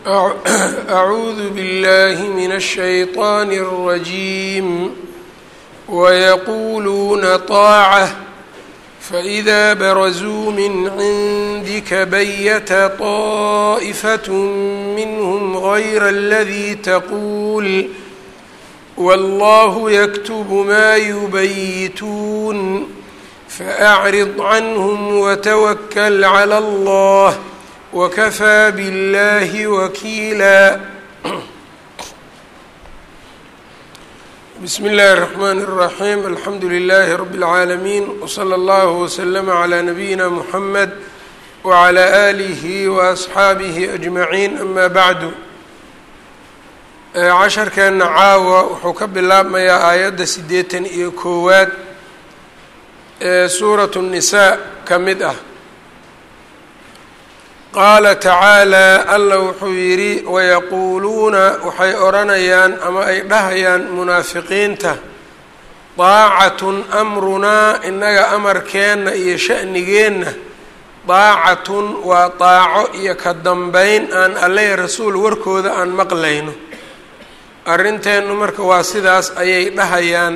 أعوذ بالله من الشيطان الرجيم ويقولون طاعة فإذا برزوا من عندك بيت طائفة منهم غير الذي تقول والله يكتب ما يبيتون فأعرض عنهم وتوكل على الله وكفى بالله وكيلا بسم الله الرحمن الرحيم الحمد لله رب العالمين وصلى الله وسلم على نبينا محمد وعلى آله وأصxaabihi أجمعين أما بعد casharkeena caawa wuxuu ka bilaabmayaa aayadda siddeetan iyo koowaad ee suuratu الnisaa ka mid ah qaala tacaalى alla wuxuu yidhi wayaquuluuna waxay odhanayaan ama ay dhahayaan munaafiqiinta daacatun amrunaa innaga amarkeenna iyo sha'nigeenna daacatun waa daaco iyo ka dambeyn aan alle rasuul warkooda aan maqlayno arrinteennu marka waa sidaas ayay dhahayaan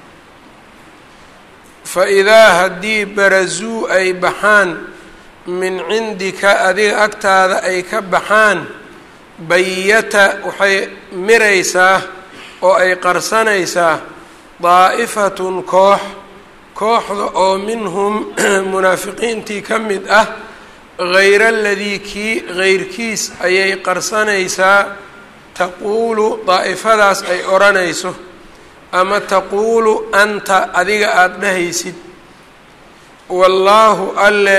fa idaa haddii barazuu ay baxaan min cindika adiga agtaada ay ka baxaan bayata waxay miraysaa oo ay qarsanaysaa daa'ifatun koox kooxda oo minhum munaafiqiintii ka mid ah hayra aladii kii heyrkiis ayay qarsanaysaa taquulu daa'ifadaas ay odhanayso ama taquulu anta adiga aada dhahaysid wallaahu alle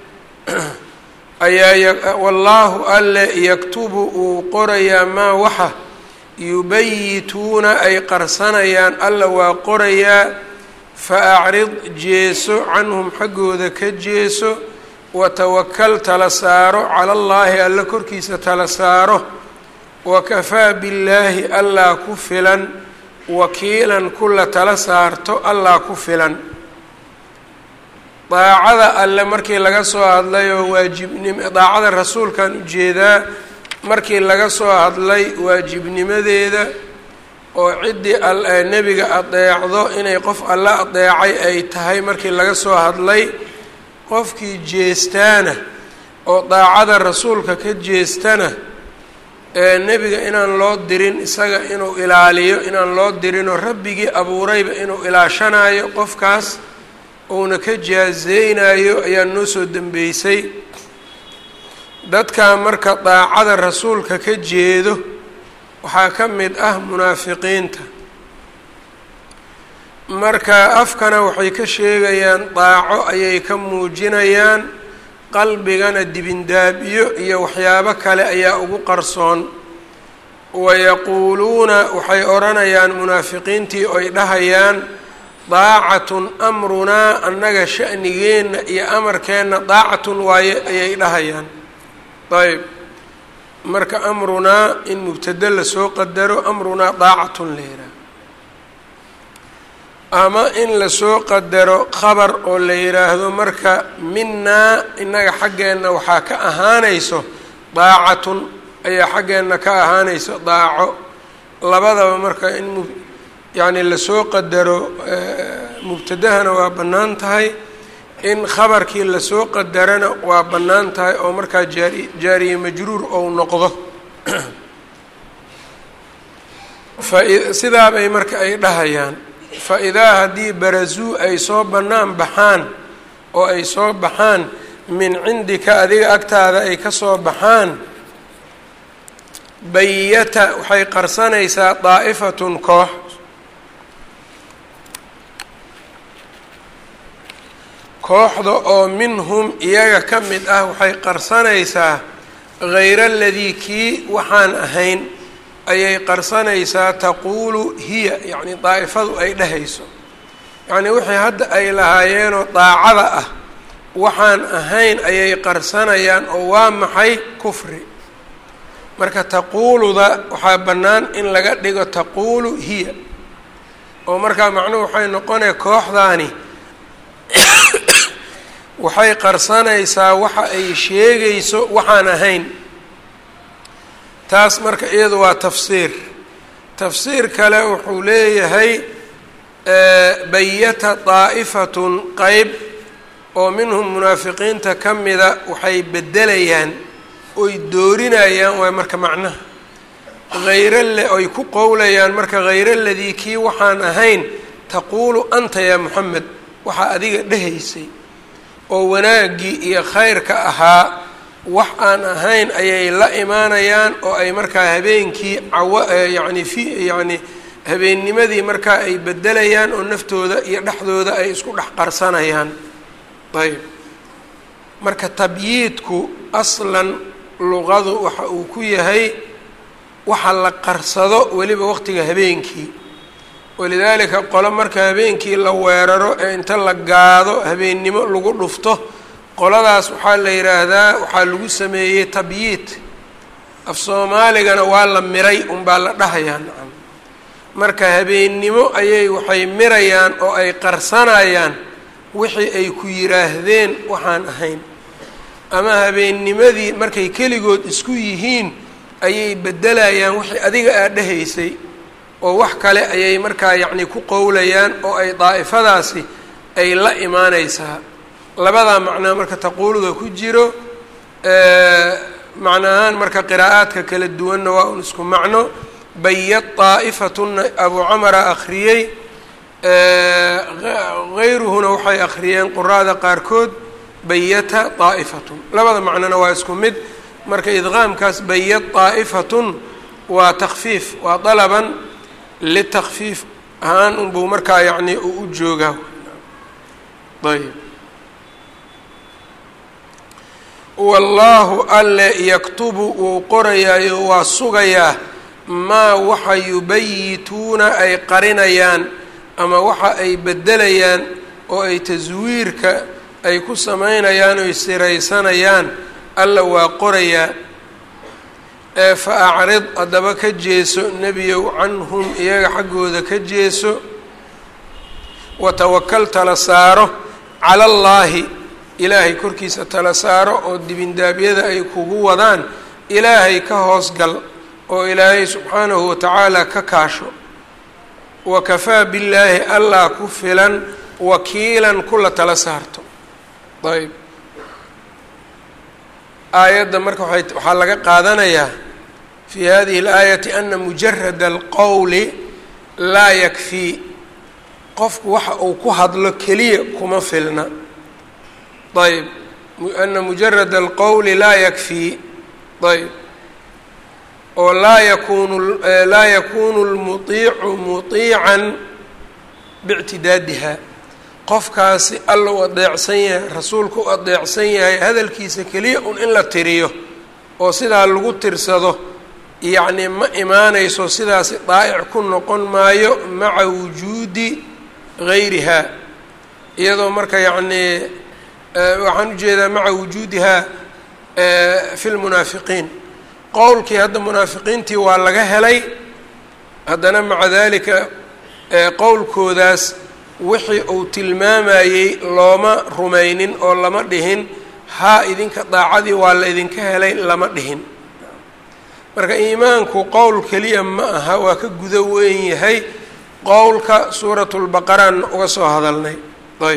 ayaa wallaahu alle yaktubu uu qorayaa maa waxa yubayituuna ay qarsanayaan alla waa qorayaa fa acrid jeeso canhum xaggooda ka jeeso watawakal tala saaro cala allaahi alla korkiisa tala saaro wakafaa billaahi allaa ku filan wakiilan kula tala saarto allaa ku filan daacada alle markii laga soo hadlayoo waajibnim daacada rasuulkan ujeedaa markii laga soo hadlay waajibnimadeeda oo ciddii al nebiga adeecdo inay qof alle adeecay ay tahay markii laga soo hadlay qofkii jeestaana oo daacada rasuulka ka jeestana ee nebiga inaan loo dirin isaga inuu ilaaliyo inaan loo dirinoo rabbigii abuurayba inuu ilaashanayo qofkaas uuna ka jaazeynayo ayaa noo soo dembeysay dadka marka daacada rasuulka ka jeedo waxaa ka mid ah munaafiqiinta marka afkana waxay ka sheegayaan daaco ayay ka muujinayaan qalbigana dibindaabiyo iyo waxyaabo kale ayaa ugu qarsoon wayaquuluuna waxay odhanayaan munaafiqiintii oy dhahayaan daacatun amrunaa annaga sha'nigeenna iyo amarkeenna daacatun waaye ayay dhahayaan ayb marka amrunaa in mubtado lasoo qadaro amrunaa daacatun la yidhaah ama in lasoo qadaro khabar oo la yidhaahdo marka minaa innaga xaggeenna waxaa ka ahaanayso daacatun ayaa xaggeenna ka ahaanayso daaco labadaba marka in mu yacni lasoo qadaro mubtadahana waa bannaan tahay in khabarkii lasoo qadarana waa bannaan tahay oo markaa jaari jaariye majruur ou noqdo fasidaabay marka ay dhahayaan fa idaa haddii barazuu ay soo bannaan baxaan oo ay soo baxaan min cindika adiga agtaada ay ka soo baxaan bayata waxay qarsanaysaa daa'ifatun koox kooxda oo minhum iyaga ka mid ah waxay qarsanaysaa hayra aladii kii waxaan ahayn ayay qarsanaysaa taquulu hiya yacni daa'ifadu ay dhehayso yacnii wixii hadda ay lahaayeenoo daacada ah waxaan ahayn ayay qarsanayaan oo waa maxay kufri marka taquuluda waxaa bannaan in laga dhigo taquulu hiya oo markaa macnuhu waxay noqonaya kooxdaani waxay qarsanaysaa waxa ay sheegayso waxaan ahayn taas marka iyadu waa tafsiir tafsiir kale wuxuu leeyahay bayata daa'ifatun qeyb oo minhum munaafiqiinta ka mida waxay bedelayaan oy doorinayaan waay marka macnaha hayra le oy ku qowlayaan marka hayra ladii kii waxaan ahayn taquulu anta yaa moxamed waxaa adiga dhehaysay oo wanaaggii iyo khayrka ahaa wax aan ahayn ayay la imaanayaan oo ay markaa habeenkii cawa yacni fi yacni habeennimadii markaa ay bedelayaan oo naftooda iyo dhexdooda ay isku dhex qarsanayaan ayb marka tabyiidku aslan luqadu waxa uu ku yahay waxa la qarsado weliba waqtiga habeenkii walidaalika qolo marka habeenkii la weeraro ee inta la gaado habeennimo lagu dhufto qoladaas waxaa la yidhaahdaa waxaa lagu sameeyey tabyiid af soomaaligana waa la miray unbaa la dhahayaa nacam marka habeennimo ayay waxay mirayaan oo ay qarsanayaan wixii ay ku yidhaahdeen waxaan ahayn ama habeennimadii markay keligood isku yihiin ayay beddelayaan wixii adiga aad dhahaysay oo wax kale ayay markaa yacni ku qowlayaan oo ay daa'ifadaasi ay la imaanaysaa labadaa macnaa marka taquuluda ku jiro macno ahaan marka qiraa'aadka kala duwanna waa un isku macno bayad daa'ifatuna abu camara akhriyey hayruhuna waxay akhriyeen quraada qaarkood bayata daa'ifatun labada macnona waa isku mid marka idqaamkaas bayad daa'ifatun waa takfiif waa dalaban litakfiif ahaan unbuu markaa yacni uu u joogaa ayb wallaahu alle yaktubu wuu qorayaayo waa sugayaa maa waxa yubayituuna ay qarinayaan ama waxa ay beddelayaan oo ay taswiirka ay ku samaynayaan oy siraysanayaan alla waa qorayaa ee fa acrid haddaba ka jeeso nebiyow canhum iyaga xaggooda ka jeeso watawakal tala saaro cala allaahi ilaahay korkiisa tala saaro oo dibindaabyada ay kugu wadaan ilaahay ka hoosgal oo ilaahay subxaanahu watacaala ka kaasho wa kafaa billaahi allah ku filan wakiilan kula tala saarto ayb aayadda marka waay waxaa laga qaadanayaa fi hadihi اlaayati ana mujarada alqowli laa yakfii qofku waxa uu ku hadlo keliya kuma filna ayb ana mujarada alqowli laa yakfii ayb oo laa yakunu laa yakunu lmuiicu muiican bictidaadiha qofkaasi alla u adeecsan yahay rasuulka u adeecsan yahay hadalkiisa keliya un in la tiriyo oo sidaa lagu tirsado yacni ma imaanayso sidaasi daa'ic ku noqon maayo maca wujuudi gayriha iyadoo marka yacnii waxaan ujeedaa maca wujuudiha fi lmunaafiqiin qowlkii hadda munaafiqiintii waa laga helay haddana maca dalika qowlkoodaas wixii uu tilmaamayey looma rumaynin oo lama dhihin haa idinka daacadii waa la idinka helay lama dhihin marka iimaanku qowl keliya ma aha waa ka gudo weyn yahay qowlka suuratulbaqaraan uga soo hadalnay ayb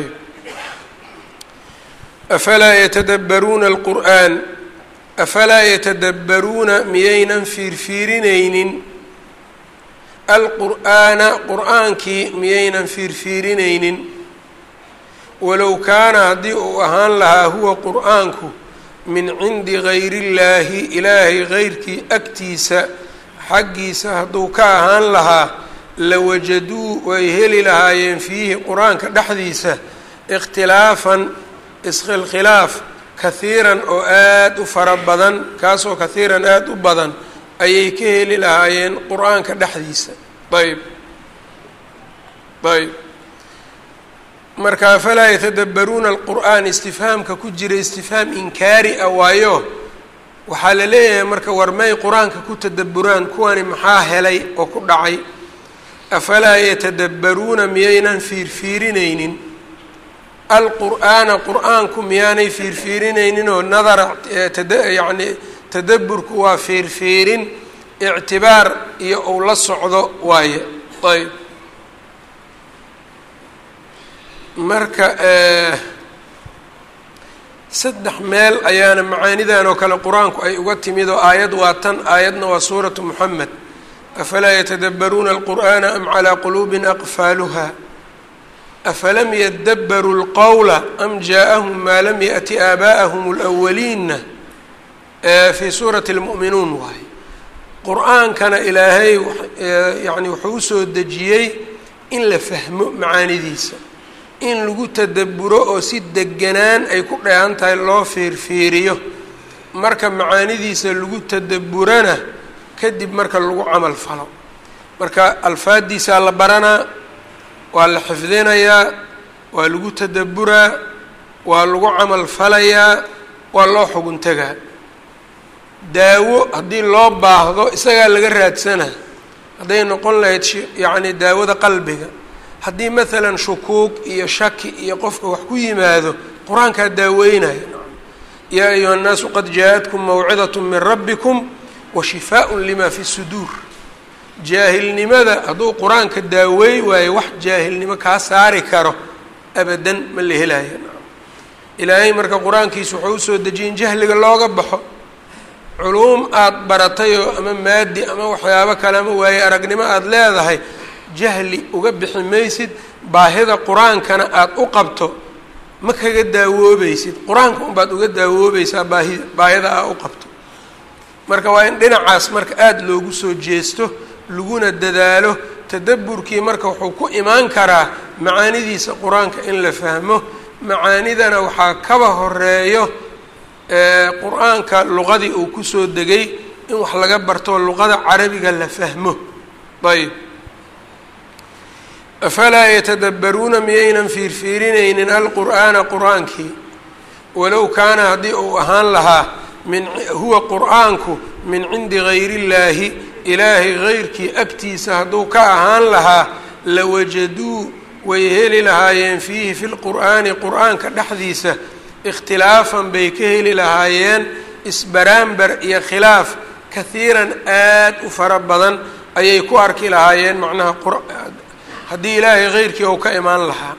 afalaa yatadabbaruuna alqur'aan afalaa yatadabbaruuna miyaynan fiirfiirinaynin alqur'aana qur-aankii miyaynan fiirfiirinaynin walow kaana haddii uu ahaan lahaa huwa qur-aanku min cindi gayri illaahi ilaahay geyrkii agtiisa xaggiisa hadduu ka ahaan lahaa lawajaduu way heli lahaayeen fiihi qur-aanka dhexdiisa ikhtilaafan iskhilkhilaaf kahiiran oo aada u fara badan kaasoo kahiiran aada u badan ayay ka heli lahaayeen qur-aanka dhexdiisa ayb ayb marka afalaa yatadabbaruuna alqur'aan istifhaamka ku jira istifhaam inkaari ah waayo waxaa la leeyahay marka war may qur-aanka ku tadabburaan kuwani maxaa helay oo ku dhacay afalaa yatadabbaruuna miyaynan fiirfiirinaynin alqur'aana qur-aanku miyaanay fiirfiirinaynin oo nadara yacni tadaburku waa feerfeerin ictibaar iyo uu la socdo waaye ayb marka saddex meel ayaana macaanidan oo kale qur-aanku ay uga timid oo aayad waa tan aayadna waa suuratu moxamed afalaa yatadabbaruuna alqur'ana am calaa quluubin aqfaaluha afalam yadabbaruu lqowla am jaa-ahum maa lam yaأti aabaa'ahum اlأwaliina fii suurati اlmu'minuun waaye qur-aankana ilaahay yani wuxuu usoo dejiyey in la fahmo macaanidiisa in lagu tadabburo oo si deganaan ay ku dheehan tahay loo fiirfiiriyo marka macaanidiisa lagu tadabburana kadib marka lagu camal falo marka alfaaddiisaa la baranaa waa la xifdinayaa waa lagu tadabburaa waa lagu camal falayaa waa loo xugun tegaa daawo haddii loo baahdo isagaa laga raadsanaa hadday noqon lahayd yacni daawada qalbiga haddii maalan shukuug iyo shaki iyo qofka wax ku yimaado qur-aankaa daaweynaya yaa ayuha nnaasu qad jaa-atkum mawcidat min rabbikum wa shifaaءun lima fi suduur jaahilnimada hadduu qur-aanka daaweey waayo wax jaahilnimo kaa saari karo abadan ma la helaayo ilaahay marka qur-aankiisa wuxuu usoo dejiyin jahliga looga baxo culuum aada baratayoo ama maadi ama waxyaabo kale ama waaye aragnimo aada leedahay jahli uga bixi maysid baahida qur-aankana aada u qabto ma kaga daawoobaysid qur-aanka unbaad uga daawoobaysaa baahi baahida aa u qabto marka waa in dhinacaas marka aada loogu soo jeesto laguna dadaalo tadabburkii marka wuxuu ku imaan karaa macaanidiisa qur-aanka in la fahmo macaanidana waxaa kaba horeeyo qur-aanka luqadii uu kusoo degay in wax laga barto luqada carabiga la fahmo ayb afalaa yatadabbaruuna miyaynan fiirfiirinaynin alqur'aana qur-aankii walow kaana haddii uu ahaan lahaa min huwa qur-aanku min cindi gayri illaahi ilaahay gayrkii agtiisa hadduu ka ahaan lahaa lawajaduu way heli lahaayeen fiihi fi lqur'aani qur-aanka dhexdiisa ikhtilaafan bay ka heli lahaayeen isbaraambar iyo khilaaf kahiiran aad u fara badan ayay ku arki lahaayeen macnaha haddii ilaahay keyrkii ou ka imaan lahaa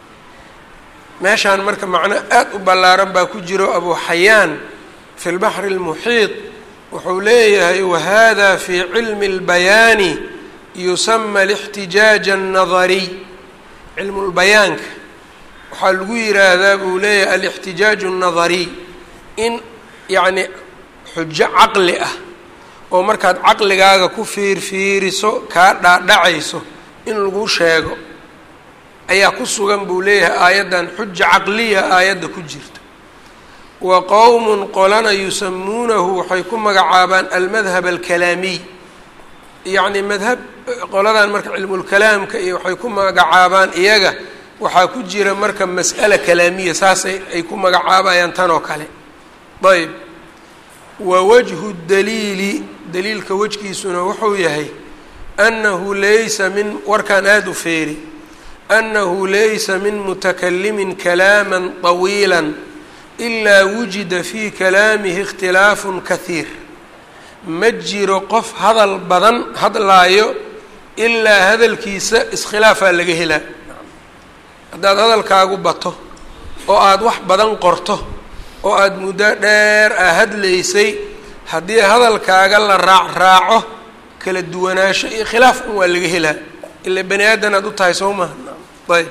meeshaan marka macno aad u ballaaran baa ku jiro abu xayaan fi lbaxri اlmuxiiط wuxuu leeyahay wahada fii cilmi اlbayaani yusama اlاxtijaaج الnadariy cilmu lbayaanka waxaa lagu yiraahdaa buu leeyahay alاxtijaaj الnadariy in yacni xujo caqli ah oo markaad caqligaaga ku fiirfiiriso kaa dhaadhacayso in lagu sheego ayaa ku sugan buu leeyahay aayaddan xuja caqliya aayadda ku jirta wa qowmun qolana yusamuunahu waxay ku magacaabaan almadhab alkalaamiy yacni madhab qoladan marka cilmulkalaamka iyo waxay ku magacaabaan iyaga waxaa ku jira marka mas'ala kalaamiya saasay ay ku magacaabayaan tan oo kale ayb wa wajhu daliili daliilka wejkiisuna wuxuu yahay annahu laysa min warkaan aada u feeri annahu laysa min mutakalimin kalaama طawiila ilaa wujida fii kalaamihi ikhtilaafun kahiir ma jiro qof hadal badan hadlaayo ilaa hadalkiisa iskhilaafaa laga helaa haddaad hadalkaagu bato oo aada wax badan qorto oo aada muddo dheer aa hadlaysay haddii hadalkaaga la raac raaco kala duwanaansho iyo khilaaf un waa laga helaa ila bani aadan aad u tahay soo maha ayb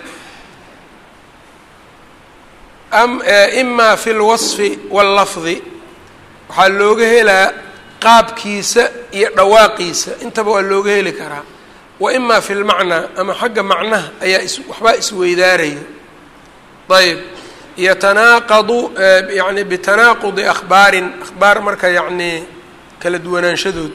am imaa fi lwasfi wallafdi waxaa looga helaa qaabkiisa iyo dhawaaqiisa intaba waa looga heli karaa wa imaa fi lmacnaa ama xagga macnaha ayaa is waxbaa isweydaaraya ayb yatanaaqadu yani bitanaaqudi akhbaarin akhbaar marka yacni kala duwanaanshadood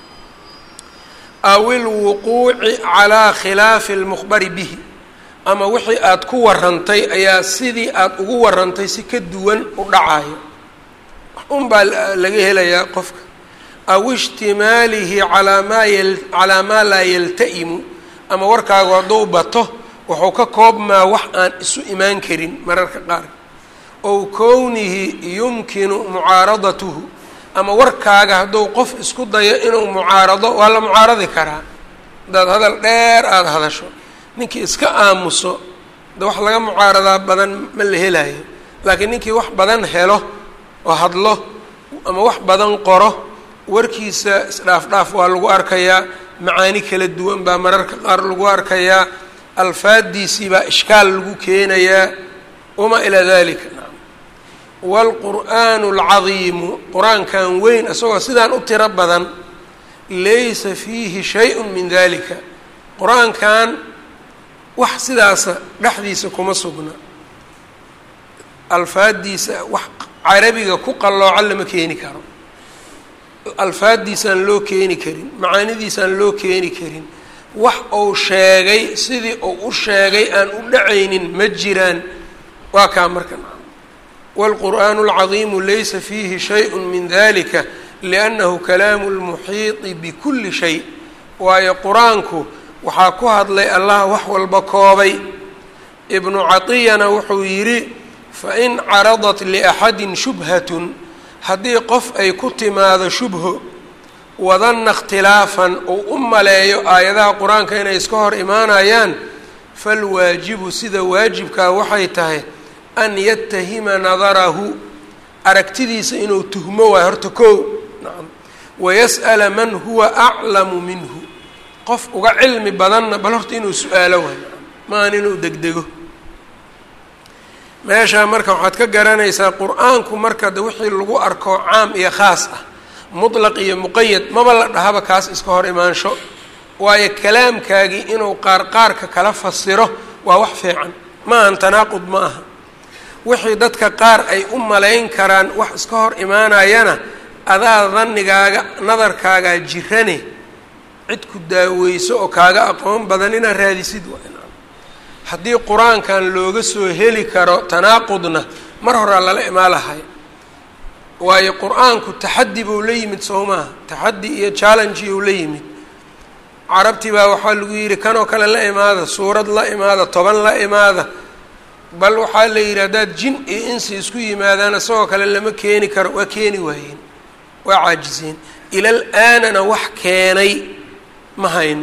aw ilwuquuci calaa khilaafi lmukhbari bihi ama wixii aada ku warantay ayaa sidii aada ugu warantay si ka duwan u dhacayo un baa laga helayaa qofka aw ishtimaalihi alaa maa yal calaa maa laa yalta'imu ama warkaagu hadduu bato wuxuu ka koobmaa wax aan isu imaan karin mararka qaar ow kownihi yumkinu mucaaradatuhu ama warkaaga hadduu qof isku dayo inuu mucaarado waa la mucaaradi karaa haddaad hadal dheer aada hadasho ninkii iska aamuso de wax laga mucaaradaa badan ma la helayo laakiin ninkii wax badan helo oo hadlo ama wax badan qoro warkiisa isdhaaf-dhaaf waa lagu arkayaa macaani kala duwan baa mararka qaar lagu arkayaa alfaadiisii baa ishkaal lagu keenayaa wamaa ilaa dalika waalqur'aanu alcadiimu qur-aankan weyn isagoo sidaan u tiro badan laysa fiihi shay-un min dalika qur-aankan wax sidaasa dhexdiisa kuma sugna alfaadiisa wax carabiga ku qalloocan lama keeni karo alfaaddiisaan loo keeni karin macaanidiisaan loo keeni karin wax uu sheegay sidii uu u sheegay aan u dhacaynin ma jiraan waa kaa marka wاlqur'aanu اlcadiimu laysa fiihi shayء min dalika liأnnahu kalaamu اlmuxiiطi bikuli shay waayo qur-aanku waxaa ku hadlay allah wax walba koobay ibnu caطiyana wuxuu yidhi fain caradat liأxadi shubhaة haddii qof ay ku timaado shubho wadanna ikhtilaafan uu u maleeyo aayadaha qur-aanka inay iska hor imaanayaan falwaajibu sida waajibkaa waxay tahay an yatahima nadarahu aragtidiisa inuu tuhmo waayo horta kow nacam wayas'ala man huwa aclamu minhu qof uga cilmi badanna bal horta inuu su-aalo waayo maan inuu degdego meeshaa marka waxaad ka garanaysaa qur-aanku marka de wixii lagu arko caam iyo khaas ah mutlaq iyo muqayad maba la dhahaba kaas iska hor imaansho waayo kalaamkaagii inuu qaar qaarka kala fasiro waa wax fiican ma ahan tanaaqud ma aha wixii dadka qaar ay u malayn karaan wax iska hor imaanayana adaa danigaaga nadarkaagaa jirane cid ku daaweyso oo kaaga aqoon badan inaad raadisid waa haddii qur-aankan looga soo heli karo tanaaqudna mar horaa lala imaan lahay waayo qur-aanku taxaddi buu la yimid soo maaha taxaddi iyo challenge uu la yimid carabtii baa waxaa lagu yidhi kanoo kale la imaada suurad la imaada toban la imaada bal waxaa la yidhi haddaad jin iyo insi isku yimaadaan isagoo kale lama keeni karo waa keeni waayeen waa caajiseen ilal aanana wax keenay ma hayno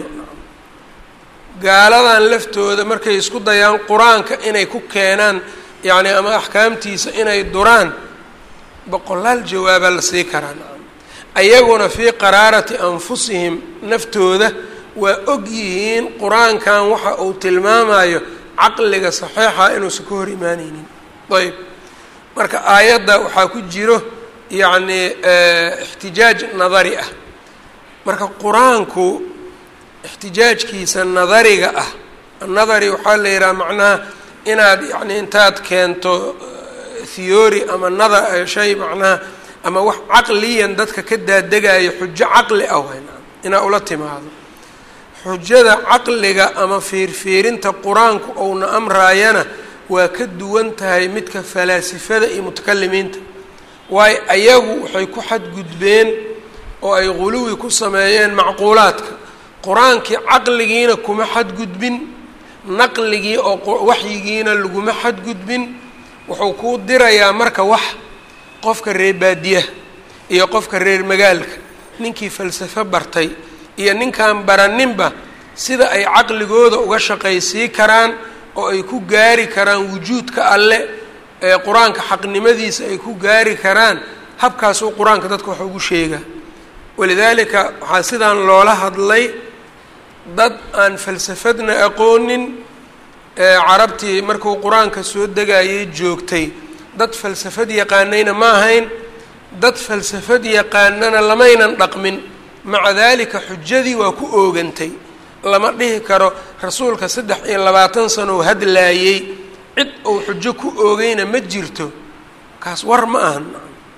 gaaladan laftooda markay isku dayaan qur-aanka inay ku keenaan yacni ama axkaamtiisa inay duraan boqolaal jawaabaa la sii karaa ayaguna fii qaraarati anfusihim naftooda waa og yihiin qur-aankan waxa uu tilmaamayo caqliga saxiixa inuusan ka hor imaaneynin ayb marka aayadda waxaa ku jiro yacni ixtijaaj nadari ah marka qur-aanku ixtijaajkiisa nadariga ah annadari waxaa la yidhaha macnaha inaad yacni intaad keento theory ama nada shay macnaha ama wax caqliyan dadka ka daadegayo xujo caqli ah wayn inaa ula timaado xujada caqliga ama fiirfiirinta qur-aanku ouna amraayana waa ka duwan tahay midka falaasifada iyo mutakalimiinta waayo ayagu waxay ku xadgudbeen oo ay quluwi ku sameeyeen macquulaadka qur-aankii caqligiina kuma xadgudbin naqligii oo waxyigiina laguma xadgudbin wuxuu kuu dirayaa marka wax qofka reer baadiyaha iyo qofka reer magaalka ninkii falsafo bartay iyo ninkaan baraninba sida ay caqligooda uga shaqaysii karaan oo ay ku gaari karaan wujuudka alle ee qur-aanka xaqnimadiisa ay ku gaari karaan habkaasuu qur-aanka dadka wax ugu sheegaa walidaalika waxaa sidaan loola hadlay dad aan falsafadna aqoonin carabtii markuu qur-aanka soo degayay joogtay dad falsafad yaqaanayna ma ahayn dad falsafad yaqaanana lamaynan dhaqmin maca daalika xujadii waa ku oogantay lama dhihi karo rasuulka saddex iyo labaatan sanow hadlaayey cid uu xujo ku oogayna ma jirto kaas war ma ahan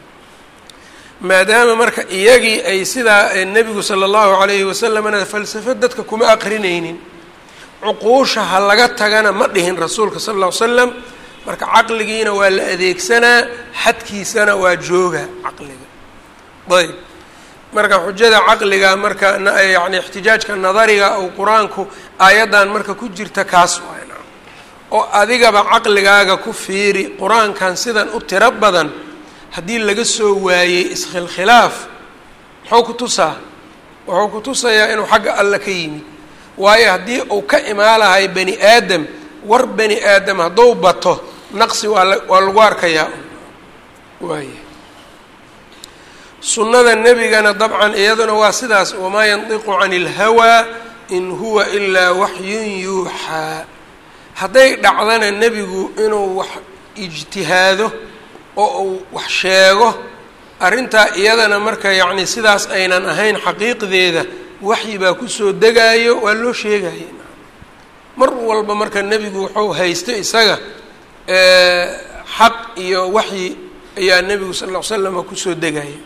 maadaama marka iyagii ay sidaa nebigu sala allahu calayhi wasalamna falsafad dadka kuma aqrinaynin cuquusha ha laga tagana ma dhihin rasuulka sala alla ly slam marka caqligiina waa la adeegsanaa xadkiisana waa jooga caqliga ayb marka xujada caqliga marka yani ixtijaajka nadariga ou qur-aanku aayaddan marka ku jirta kaas waana oo adigaba caqligaaga ku fiiri qur-aankan sidan u tiro badan haddii laga soo waayey iskhilkhilaaf muxuu ku tusaa wuxuu ku tusayaa inuu xagga alla ka yimid waayo haddii uu ka imaalahay bani aadam war bani aadam hadduu bato naqsi waa la waa lagu arkayaa waaya sunnada nebigana dabcan iyaduna waa sidaas wamaa yandiqu cani ilhawaa in huwa ilaa waxyun yuuxaa hadday dhacdana nebigu inuu wax ijtihaado oo uu wax sheego arrintaa iyadana marka yacni sidaas aynan ahayn xaqiiqdeeda waxyi baa kusoo degaayo waa loo sheegaya mar walba marka nebigu wuxuu haysto isaga xaq iyo waxyi ayaa nebigu sal ll ly slama kusoo degaya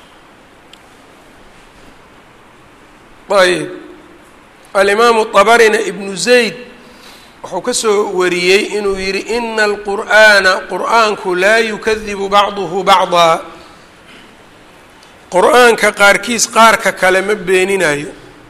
ayb alimaamu طabarina ibnu zayd wuxuu ka soo wariyey inuu yihi ina alqur'aana qur'aanku laa yukadibu bacduhu bacdaa qur-aanka qaarkiis qaarka kale ma beeninayo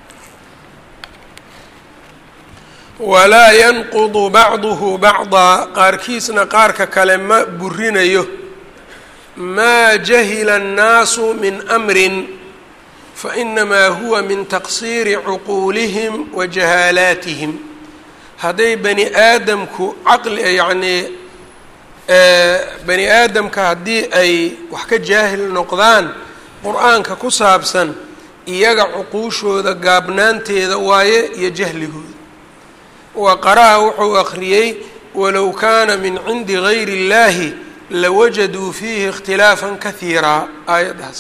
walaa yanqudu bacduhu bacdaa qaarkiisna qaarka kale ma burinayo maa jahila annaasu min amrin fainamaa huwa min taqsiiri cuquulihim wa jahaalaatihim hadday bani aadamku caqli yacnii bani aadamka haddii ay wax ka jaahil noqdaan qur-aanka ku saabsan iyaga cuquushooda gaabnaanteeda waaye iyo jahligooda wa qara'a wuxuu akhriyey walow kaana min cindi gayri اllahi lawajaduu fiihi ikhtilaafan kahiiraa aayaddaas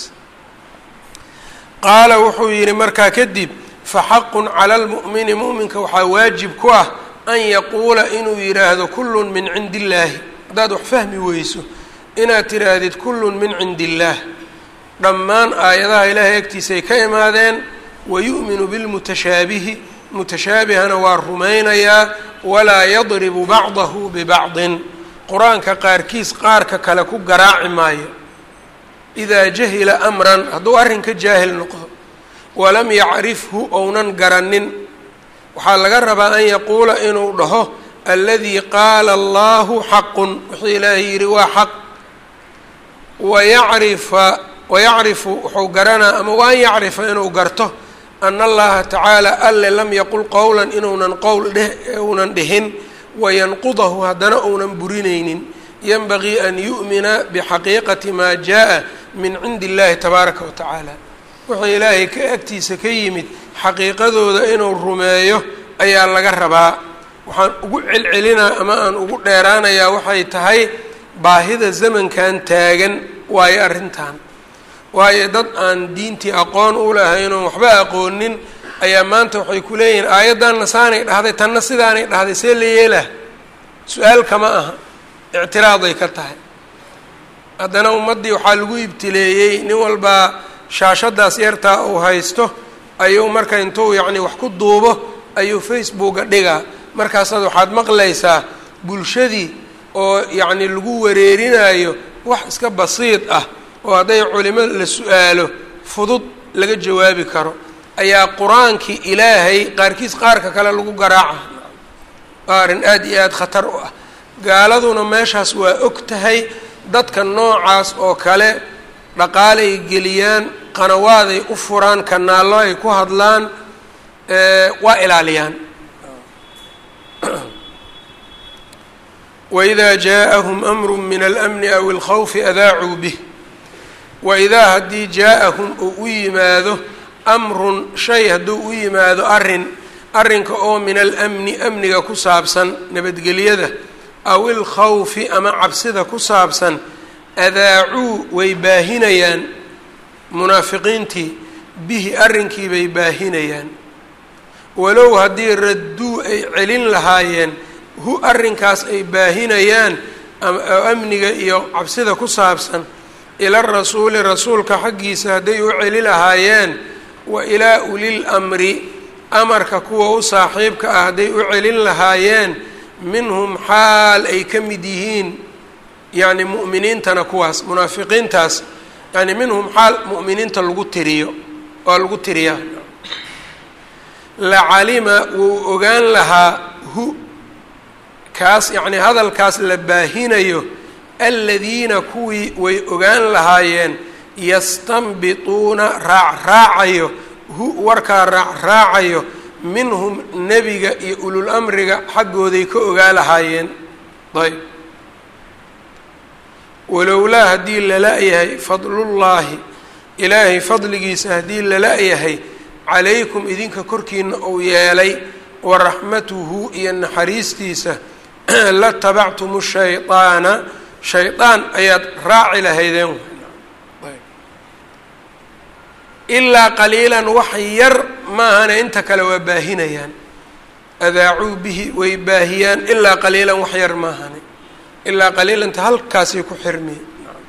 qaala wuxuu yidhi markaa kadib faxaqun cala almu'mini mu'minka waxaa waajib ku ah an yaquula inuu yidhaahdo kullun min cindi illaahi haddaad wax fahmi weyso inaad tidhaahdid kullun min cindi illaah dhammaan aayadaha ilaahay agtiisay ka imaadeen wayu'minu bilmutashaabihi mutashaabihana waa rumaynayaa walaa yadribu bacdahu bibacdin qur-aanka qaarkiis qaarka kale ku garaaci maayo idaa jahila amran hadduu arrinka jaahil noqdo walam yacrifhu ounan garanin waxaa laga rabaa an yaquula inuu dhaho aladii qaala allahu xaqun wuxuu ilaahay yidhi waa xaq wayacrifa wayacrifu wuxuu garanaa ama waan yacrifa inuu garto ana allaha tacaala alle lam yaqul qowlan inuunan qowl dheh uunan dhihin wayanqudahu haddana uunan burinaynin yanbagii an yu'mina bixaqiiqati maa jaa min cindi illahi tabaaraka wa tacaala wuxuu ilaahay ka agtiisa ka yimid xaqiiqadooda inuu rumeeyo ayaa laga rabaa waxaan ugu celcelinaa ama aan ugu dheeraanayaa waxay tahay baahida zamankan taagan waayo arrintan waayo dad aan diintii aqoon u lahayn oon waxba aqoonin ayaa maanta waxay ku leeyihiin aayaddanna saanay dhahday tanna sidaanay dhahday see la yeelah su-aal kama aha ictiraaday ka tahay haddana ummaddii waxaa lagu ibtileeyey nin walbaa shaashaddaas yartaa uu haysto ayuu marka intuu yacni wax ku duubo ayuu facebooka dhigaa markaasaad waxaad maqlaysaa bulshadii oo yacni lagu wareerinayo wax iska basiid ah oo hadday culimo la su-aalo fudud laga jawaabi karo ayaa qur-aankii ilaahay qaarkiis qaarka kale lagu garaaca waa arrin aada iyo aada khatar u ah gaaladuna meeshaas waa og tahay dadka noocaas oo kale dhaqaalay geliyaan qanawaaday u furaan kanaallo ay ku hadlaan waa ilaaliyaan waidaa jaaءahum amru min almni aw اlkhawfi adaacuu bih waidaa haddii jaa-ahum uu u yimaado amrun shay hadduu u yimaado arrin arrinka oo min almni amniga ku saabsan nabadgelyada aw ilkhawfi ama cabsida ku saabsan adaacuu way baahinayaan munaafiqiintii bihi arrinkii bay baahinayaan walow haddii radduu ay celin lahaayeen hu arrinkaas ay baahinayaan oo amniga iyo cabsida ku saabsan ila rasuuli rasuulka xaggiisa hadday u celi lahaayeen wa ilaa ulil amri amarka kuwa u saaxiibka ah hadday u celin lahaayeen minhum xaal ay ka mid yihiin yacni mu'miniintana kuwaas munaafiqiintaas yani minhum xaal mu'miniinta lagu tiriyo waa lagu tiriyaa lacalima wuu ogaan lahaa hu kaas yacni hadalkaas la baahinayo aladiina kuwii way ogaan lahaayeen yastanbituuna raacraacayo hu warkaa raacraacayo minhum nebiga iyo ulul amriga xaggooday ka ogaa lahaayeen ayb walowlaa haddii lala-yahay fadlullaahi ilaahay fadligiisa haddii lala-yahay calaykum idinka korkiina uu yeelay wa raxmatuhu iyo naxariistiisa la tabactumu shaydaana shaydaan ayaad raaci lahaydeen ilaa qaliilan wax yar maahane inta kale waa baahinayaan adaacuu bihi way baahiyaan ilaa qaliilan wax yar maahane ilaa qaliilanta halkaasay ku xirmi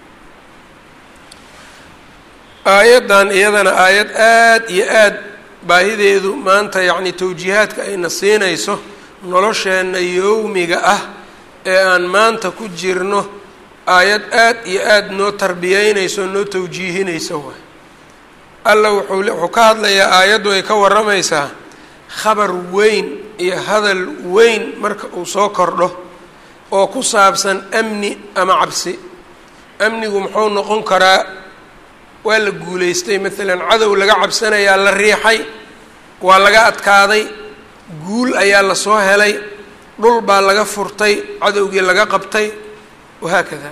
aayaddan iyadana aayad aad iyo aad baahideedu maanta yacni tawjiihaadka ayna siinayso nolosheenna yowmiga ah ee aan maanta ku jirno aayad aad iyo aad noo tarbiyeynayso noo tawjiihinayso waay alla wuxuu wuxuu ka hadlayaa aayaddu ay ka warramaysaa khabar weyn iyo hadal weyn marka uu soo kordho oo ku saabsan amni ama cabsi amnigu muxuu noqon karaa waa la guulaystay maalan cadow laga cabsanayaa la riixay waa laga adkaaday guul ayaa la soo helay dhul baa laga furtay cadowgii laga qabtay wahaakada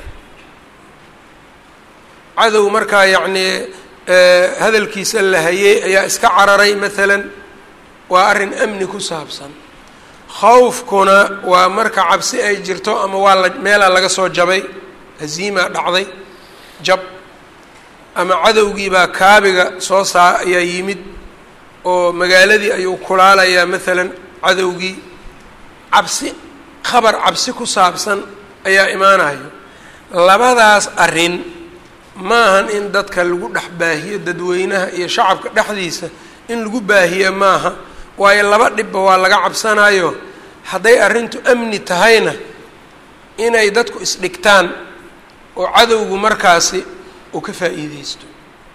cadow markaa yacnii hadalkiisa la hayay ayaa iska cararay maalan waa arrin amni ku saabsan khawfkuna waa marka cabsi ay jirto ama waa la meelaa laga soo jabay haziimaa dhacday jab ama cadowgiibaa kaabiga soo saa ayaa yimid oo magaaladii ayuu kulaalayaa maalan cadowgii cabsi khabar cabsi ku saabsan ayaa imaanayo labadaas arrin maahan in dadka lagu dhex baahiyo dadweynaha iyo shacabka dhexdiisa in lagu baahiyo maaha waayo laba dhibba waa laga cabsanayo hadday arrintu amni tahayna inay dadku isdhigtaan oo cadowgu markaasi uu ka faa'iideysto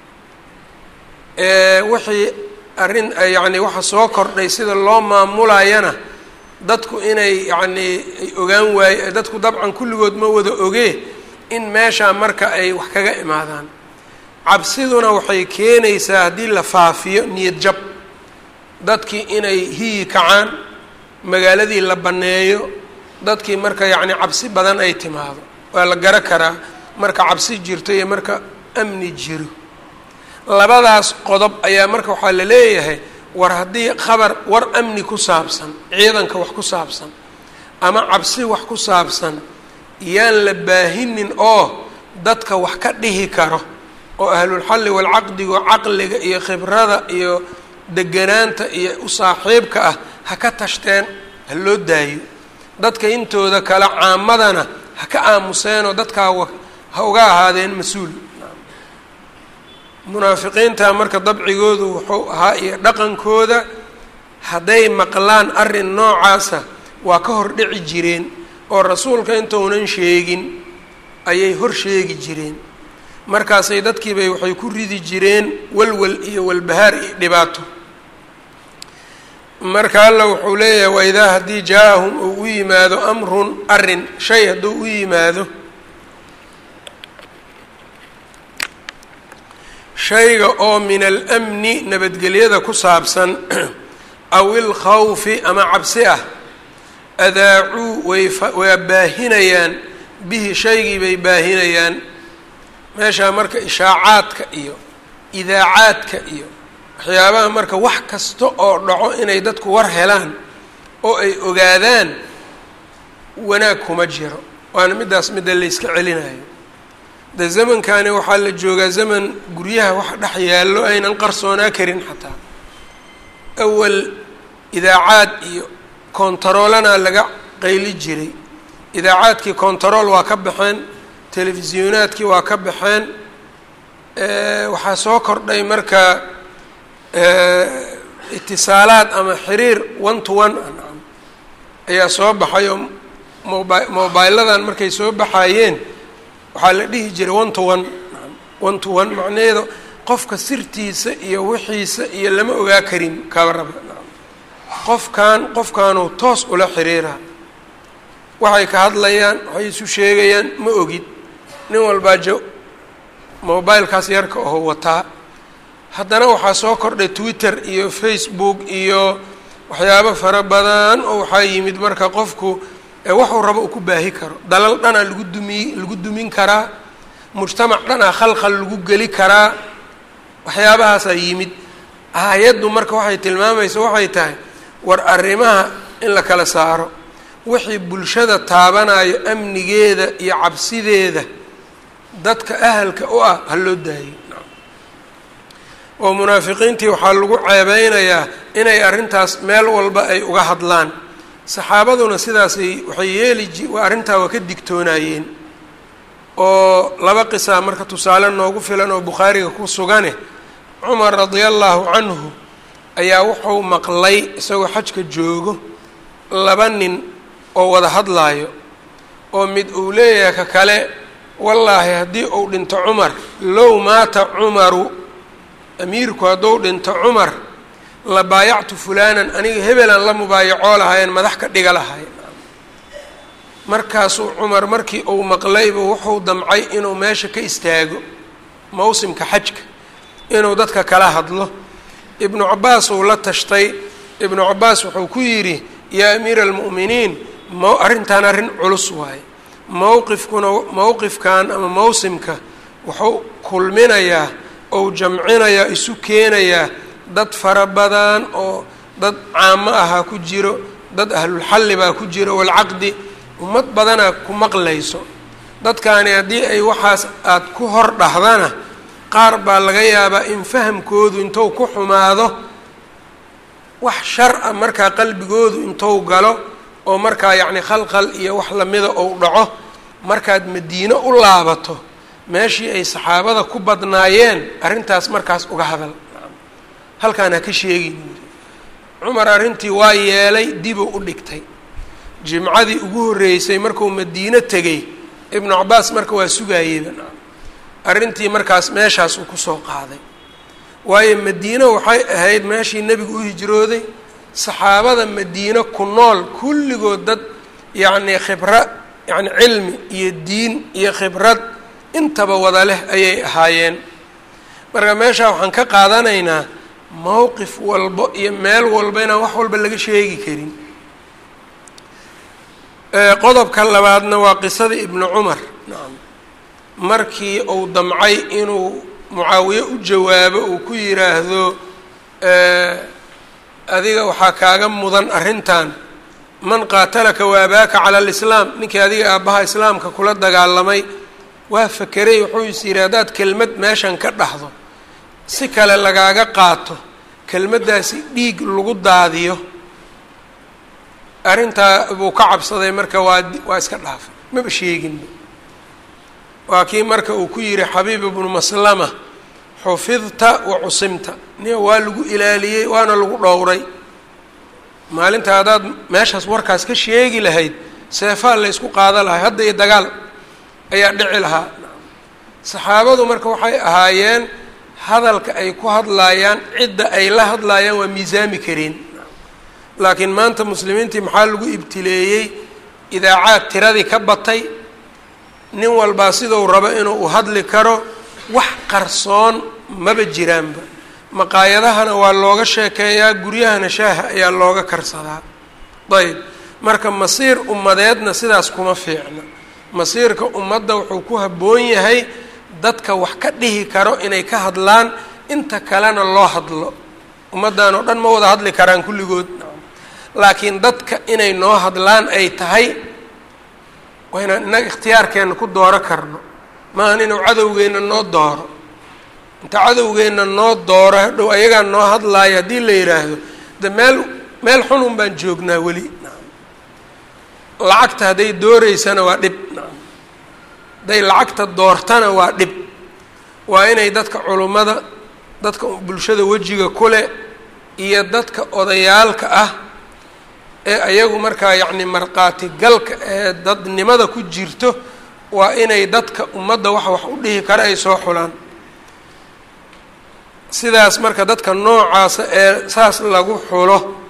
wixii arrin yacni waxa soo kordhay sida loo maamulayana dadku inay yacnii ay ogaan waaye dadku dabcan kulligood ma wada ogee in meeshaa marka ay wax kaga imaadaan cabsiduna waxay keenaysaa haddii la faafiyo niyad jab dadkii inay hiyi kacaan magaaladii la banneeyo dadkii marka yacni cabsi badan ay timaado waa la garo karaa marka cabsi jirto iyo marka amni jiro labadaas qodob ayaa marka waxaa la leeyahay war haddii khabar war amni ku saabsan ciidanka wax ku saabsan ama cabsi wax ku saabsan yaan la baahinin oo dadka wax ka dhihi karo oo ahlulxalli walcaqdigo caqliga iyo khibrada iyo deganaanta iyo u saaxiibka ah ha ka tashteen ha loo daayo dadka intooda kale caamadana ha ka aamuseenoo dadkaa ha uga ahaadeen mas-uul munaafiqiinta marka dabcigoodu wuxuu ahaa iyo dhaqankooda hadday maqlaan arrin noocaasa waa ka hor dhici jireen oo rasuulka intounan sheegin ayay hor sheegi jireen markaasay dadkiibay waxay ku ridi jireen walwal iyo walbahaar iyo dhibaato marka alla wuxuu leeyahay waidaa haddii jaa-ahum uu u yimaado amrun arrin shay hadduu u yimaado shayga oo min alamni nabadgelyada ku saabsan aw ilkhawfi ama cabsi ah adaacuu way waa baahinayaan bihi shaygii bay baahinayaan meeshaa marka ishaacaadka iyo idaacaadka iyo waxyaabaha marka wax kasta oo dhaco inay dadku war helaan oo ay ogaadaan wanaag kuma jiro waana middaas midda layska celinayo de zamankani waxaa la joogaa zaman guryaha wax dhex yaallo aynan qarsoonaa karin xataa awal idaacaad iyo kontaroolana laga qayli jiray idaacaadkii kontarool waa ka baxeen telefisyonaadkii waa ka baxeen waxaa soo kordhay marka itisaalaad ama xiriir one to one ah ayaa soo baxay oo mobi mobiladan markay soo baxayeen waxaa la dhihi jiray one to one one to one macnaheedu qofka sirtiisa iyo wixiisa iyo lama ogaa karin kaba raba qofkan qofkaanuu toos ula xiriira waxay ka hadlayaan waxay isu sheegayaan ma ogid nin walbaa jo mobilekaas yarka oo wataa haddana waxaa soo kordhay twitter iyo facebook iyo waxyaabo fara badan oo waxaa yimid marka qofku waxuu rabo uu ku baahi karo dalal dhanaa lagu dumiy lagu dumin karaa mujtamac dhanaa khalkhal lagu geli karaa waxyaabahaasaa yimid aayaddu marka waxay tilmaamaysa waxay tahay war arrimaha in la kala saaro wixii bulshada taabanayo amnigeeda iyo cabsideeda dadka ahalka u ah ha loo daayo oo munaafiqiintii waxaa lagu ceebeynayaa inay arrintaas meel walba ay uga hadlaan saxaabaduna sidaasay waxay yeeli ji waa arrintaa waa ka digtoonaayeen oo laba qisaa marka tusaale noogu filan oo bukhaariga ku sugane cumar radia allaahu canhu ayaa wuxuu maqlay isagoo xajka joogo laba nin oo wada hadlaayo oo mid uu leeyahay ka kale wallaahi haddii uu dhinto cumar low maata cumaru amiirku hadduu dhinto cumar la baayactu fulaanan aniga hebelan la mubaayacoo lahaayeen madax ka dhiga lahayen markaasuu cumar markii uu maqlayba wuxuu damcay inuu meesha ka istaago mawsimka xajka inuu dadka kala hadlo ibnu cabaas uu la tashtay ibnu cabaas wuxuu ku yidhi yaa amiira almu'miniin m arrintan arrin culus waaye mowqifkuna mowqifkan ama mawsimka wuxuu kulminayaa ou jamcinayaa isu keenayaa dad fara badan oo dad caamo ahaa ku jiro dad ahlulxalli baa ku jiro walcaqdi ummad badanaa ku maqlayso dadkaani haddii ay waxaas aada ku hor dhahdana qaar baa laga yaabaa in fahamkoodu intou ku xumaado wax shar a markaa qalbigoodu intou galo oo markaa yacni khalkhal iyo wax lamida ou dhaco markaad madiino u laabato meeshii ay saxaabada ku badnaayeen arrintaas markaas uga hadal halkaan ha ka sheegin cumar arrintii waa yeelay dibuu u dhigtay jimcadii ugu horreysay markuu madiino tegey ibnu cabaas marka waa sugaayeyba arrintii markaas meeshaas uu kusoo qaaday waayo madiino waxay ahayd meeshii nebigu u hijrooday saxaabada madiino ku nool kulligood dad yacnii khibra yacni cilmi iyo diin iyo khibrad intaba wada leh ayay ahaayeen marka meeshaa waxaan ka qaadanaynaa mowqif walbo iyo meel walba inaan wax walba laga sheegi karin qodobka labaadna waa qisada ibnu cumar nacam markii uu damcay inuu mucaawiye u jawaabo uu ku yidhaahdo adiga waxaa kaaga mudan arrintan man qaatalaka waabaaka cala alislaam ninkii adiga aabbaha islaamka kula dagaalamay waa fakeray wuxuu is yidhi haddaad kelmad meeshan ka dhahdo si kale lagaaga qaato kelmaddaasi dhiig lagu daadiyo arrintaa buu ka cabsaday marka waa waa iska dhaafay maba sheeginba waa kii marka uu ku yihi xabiib ibnu maslama xufidta wa cusimta nia waa lagu ilaaliyey waana lagu dhowray maalinta haddaad meeshaas warkaas ka sheegi lahayd seefaa laysku qaada lahay hadda iyo dagaal ayaa dhici lahaa saxaabadu marka waxay ahaayeen hadalka ay ku hadlaayaan cidda ay la hadlaayaan waa miisaami kareen laakiin maanta muslimiintii maxaa lagu ibtileeyey idaacaad tiradii ka batay nin walbaa siduu rabo inuu u hadli karo wax qarsoon maba jiraanba maqaayadahana waa looga sheekeeyaa guryahana shaaha ayaa looga karsadaa ayb marka masiir ummadeedna sidaas kuma fiicna masiirka ummadda wuxuu ku habboon yahay dadka wax ka dhihi karo inay ka hadlaan inta kalena loo hadlo ummaddan oo dhan ma wada hadli karaan kulligood laakiin dadka inay noo hadlaan ay tahay waa inaan innaga ikhtiyaarkeenna ku dooro karno maahan inuu cadowgeenna noo dooro inta cadowgeenna noo dooro hadhow ayagaa noo hadlaayo haddii la yidhaahdo de meel meel xun un baan joognaa weli lacagta hadday dooreysana waa dhib hadday lacagta doortana waa dhib waa inay dadka culummada dadka bulshada wejiga kule iyo dadka odayaalka ah ee ayagu markaa yacni markhaati galka ee dadnimada ku jirto waa inay dadka ummadda wax wax u dhihi kara ay soo xulaan sidaas marka dadka noocaasa ee saas lagu xulo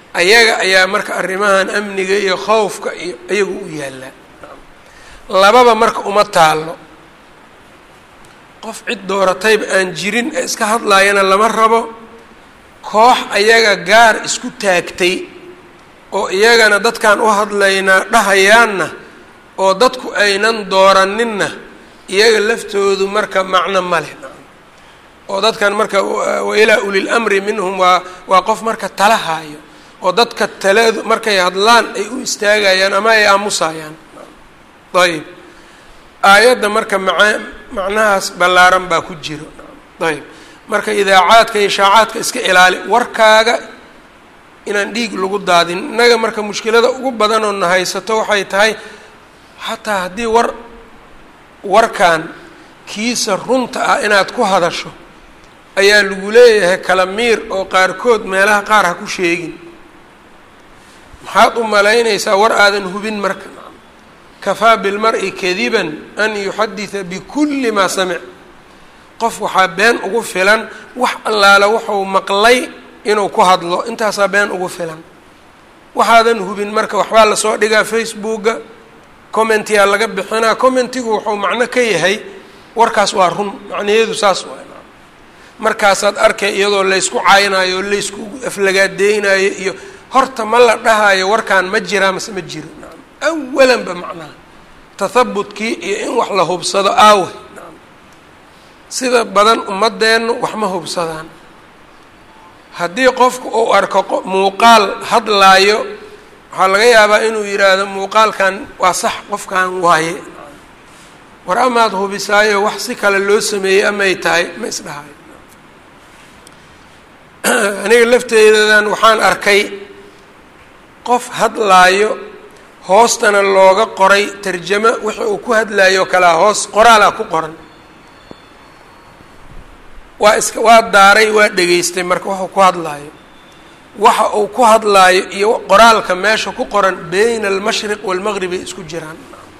ayaga ayaa marka arrimahan amniga iyo khowfka iyo iyagu u yaallaa lababa marka uma taallo qof cid dooratayba aan jirin ee iska hadlaayana lama rabo koox ayaga gaar isku taagtay oo iyagana dadkaan u hadlaynaa dhahayaanna oo dadku aynan dooraninna iyaga laftoodu marka macno ma leh oo dadkan marka wa ilaa ulil amri minhum waa waa qof marka tala haayo oo dadka taladu markay hadlaan ay u istaagayaan ama ay aamusayaan ayb aayadda marka maca macnahaas ballaaran baa ku jiro ayb marka idaacaadka iyo shaacaadka iska ilaali warkaaga inaan dhiig lagu daadin innaga marka mushkilada ugu badan oo na haysato waxay tahay xataa haddii war warkan kiisa runta ah inaad ku hadasho ayaa lagu leeyahay kala miir oo qaarkood meelaha qaar ha ku sheegin maxaad u malaynaysaa war aadan hubin marka kafaa bilmar-i kadiban an yuxadida bikulli maa samic qof waxaa been ugu filan wax allaale wuxuu maqlay inuu ku hadlo intaasaa been ugu filan waxaadan hubin marka waxbaa lasoo dhigaa facebooka commentiyaa laga bixinaa commentigu wuxuu macno ka yahay warkaas waa run macnaheedu saas waa markaasaad arkay iyadoo laysku caynaayo o laysku aflagaadeynayo iyo horta ma la dhahayo warkaan ma jiraa mase ma jiro naam awalanba macnaha tathabutkii iyo in wax la hubsado aawe naam sida badan ummadeennu wax ma hubsadaan haddii qofku uu arko muuqaal hadlaayo waxaa laga yaabaa inuu yidhaahdo muuqaalkan waa sax qofkan waaye war amaad hubisaayo wax si kale loo sameeyey amay tahay ma isdhahayo aniga lafteedadan waxaan arkay qof hadlaayo hoostana looga qoray tarjamo wixii uu ku hadlaayo kalaa hoos qoraalaa ku qoran waa iska waa daaray waa dhegaystay marka waxuu ku hadlaayo waxa uu ku hadlaayo iyo qoraalka meesha ku qoran bayna almashriq waalmaqrib ay isku jiraan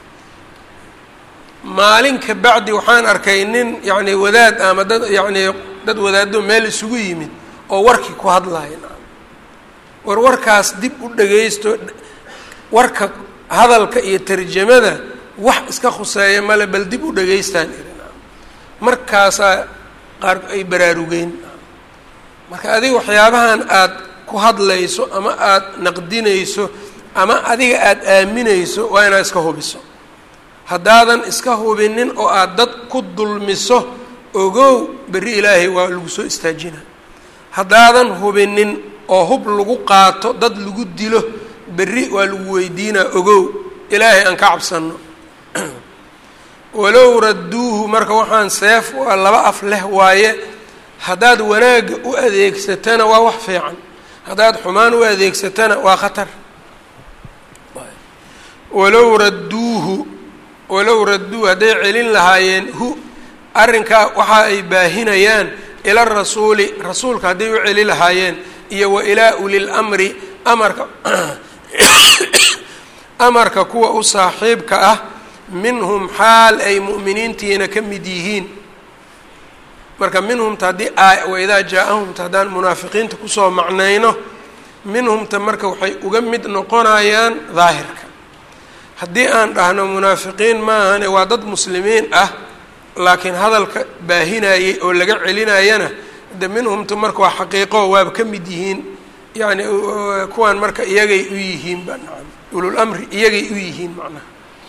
maalin ka bacdi waxaan arkay nin yacni wadaad ama dad yacni dad wadaado meel isugu yimid oo warkii ku hadlaayo war warkaas dib u dhagaysto warka hadalka iyo tarjamada wax iska khuseeya male bal dib u dhagaystaan irin markaasaa qaar ay baraarugeen marka adiga waxyaabahan aad ku hadlayso ama aada naqdinayso ama adiga aada aaminayso waa inaad iska hubiso haddaadan iska hubinin oo aada dad ku dulmiso ogow berri ilaahay waa lagu soo istaajina haddaadan hubinin oo hub lagu qaato dad lagu dilo berri waa lagu weydiinaa ogow ilaahay aan ka cabsano walow radduuhu marka waxaan seef waa laba af leh waaye haddaad wanaagga u adeegsatana waa wax fiican haddaad xumaan u adeegsatana waa khatar walow radduuhu walow radduu hadday celin lahaayeen hu arrinkaa waxa ay baahinayaan ila rasuuli rasuulka hadday u celi lahaayeen iyo wa ilaa ulil amri amarka amarka kuwa u saaxiibka ah minhum xaal ay mu'miniintiina ka mid yihiin marka minhumta haddii waidaa jaa-ahumta haddaan munaafiqiinta kusoo macnayno minhumta marka waxay uga mid noqonayaan daahirka haddii aan dhahno munaafiqiin maahane waa dad muslimiin ah laakiin hadalka baahinayay oo laga celinayana de minhumta marka waa xaqiiqo waaba ka mid yihiin yacni kuwan marka iyagay u yihiin ba nacam ulul amri iyagay u yihiin macnaha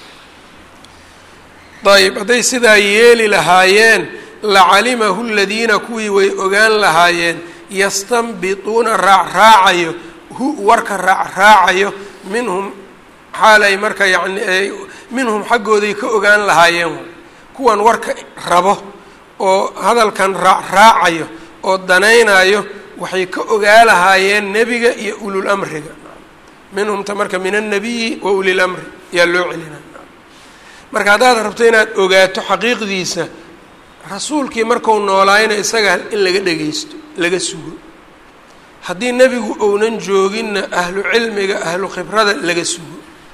ayb hadday sidaa yeeli lahaayeen lacalimahu ladiina kuwii way ogaan lahaayeen yastanbituuna raacraacayo hu warka raacraacayo minhum xaalay marka yani minhum xaggooday ka ogaan lahaayeen kuwan warka rabo oo hadalkan raacraacayo oo danaynayo waxay ka ogaa lahaayeen nebiga iyo ulul amriga minhumta marka min annabiyi wa ulil amri yaa loo celinaa marka haddaad rabto inaad ogaato xaqiiqdiisa rasuulkii marku noolaayna isaga in laga dhagaysto laga sugo haddii nebigu ounan jooginna ahlu cilmiga ahlu khibrada laga sugo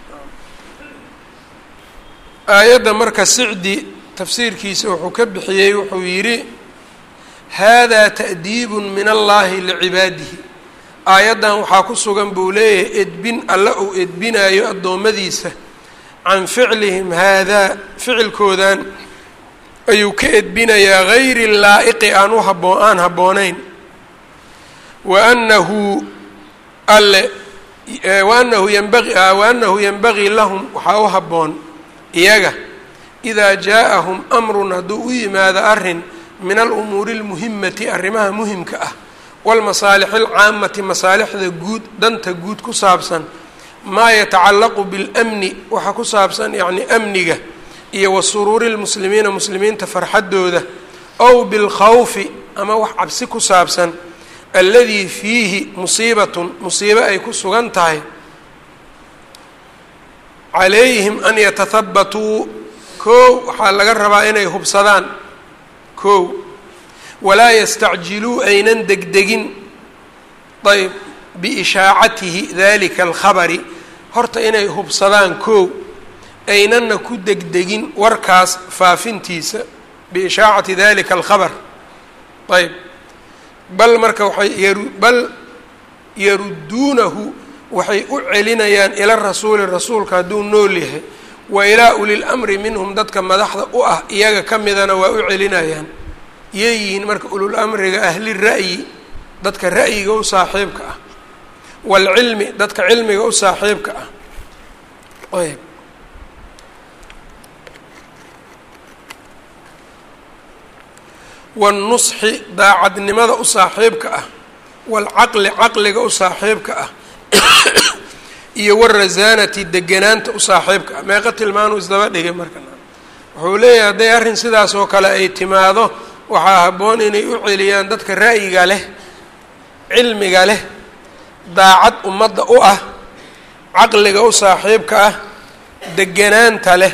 aayadda marka sicdi tafsiirkiisa wuxuu ka bixiyey wuxuu yidhi hada ta'diibun min allahi licibaadihi aayaddan waxaa ku sugan buu leeyahay edbin alle uu edbinayo addoommadiisa can ficlihim haadaa ficilkoodan ayuu ka edbinayaa gayri laa'iqi aan u haboo aan habboonayn wa annahu alle waanahu yanbagi waanahu yanbagii lahum waxaa u habboon iyaga idaa jaa-ahum amrun hadduu u yimaado arrin min alumuuri اlmuhimati arrimaha muhimka ah wاlmasaalixi اlcaamati masaalixda guud danta guud ku saabsan maa yatacallaqu biاlmni waxa ku saabsan yacni amniga iyo wa suruuri lmuslimiina muslimiinta farxaddooda ow bilkhawfi ama wax cabsi ku saabsan alladii fiihi musiibatun musiibo ay ku sugan tahay calayhim an yatahabatuu kow waxaa laga rabaa inay hubsadaan kow walaa yastacjiluu aynan degdegin ayb biishaacatihi dalika alkhabari horta inay hubsadaan kow aynanna ku degdegin warkaas faafintiisa biishaacati dalika alkhabar ayb bal marka waxay yaru bal yarudduunahu waxay u celinayaan ila rasuuli rasuulka hadduu nool yahay wa ilaa uli lamri minhum dadka madaxda u ah iyaga ka midana waa u celinayaan yeeyihiin marka ulul amriga ahli ra'yi dadka ra'yiga u saaxiibka ah waalcilmi dadka cilmiga u saaxiibka ah ayb wاlnusxi daacadnimada u saaxiibka ah waalcaqli caqliga u saaxiibka ah iyo warasaanati deganaanta u saaxiibka ah meeqa tilmaanuu isdaba dhigay marka wuxuu leeyahay hadday arrin sidaas oo kale ay timaado waxaa habboon inay u celiyaan dadka ra'yiga leh cilmiga leh daacad ummadda u ah caqliga u saaxiibka ah deganaanta leh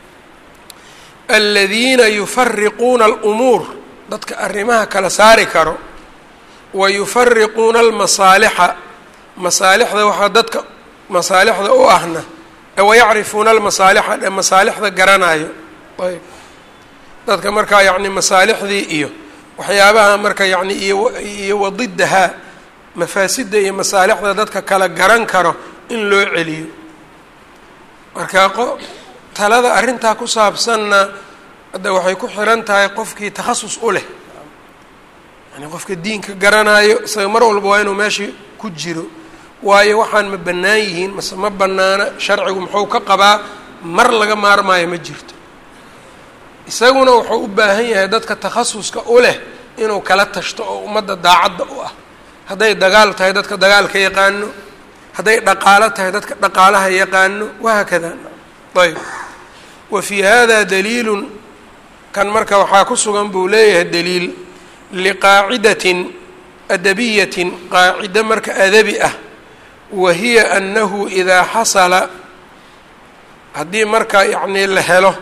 aladiina yufariquuna alumuur dadka arrimaha kala saari karo wa yufariquuna almasaalixa masaalixda waxaa dadka masaalixda u ahna wayacrifuuna almasaalixa ee masaalixda garanayo ayb dadka markaa yacni masaalixdii iyo waxyaabaha marka yacni iyo iyo wadidahaa mafaasidda iyo masaalixda dadka kala garan karo in loo celiyo marka qo talada arrintaa ku saabsanna hadda waxay ku xiran tahay qofkii takhasus u leh yani qofka diinka garanayo isaga mar walba waa inuu meeshii ku jiro waayo waxaan ma bannaan yihiin mase ma bannaana sharcigu muxuu ka qabaa mar laga maarmaayo ma jirto isaguna wuxuu u baahan yahay dadka takhasuska u leh inuu kala tashto oo ummadda daacadda u ah hadday dagaal tahay dadka dagaalka yaqaano hadday dhaqaalo tahay dadka dhaqaalaha yaqaano wahaakada ayb wa fii hada daliilun kan marka waxaa ku sugan buu leeyahay daliil liqaacidatin adabiyatin qaacido marka adabi ah wa hiya annahu idaa xasala haddii marka yacnii la helo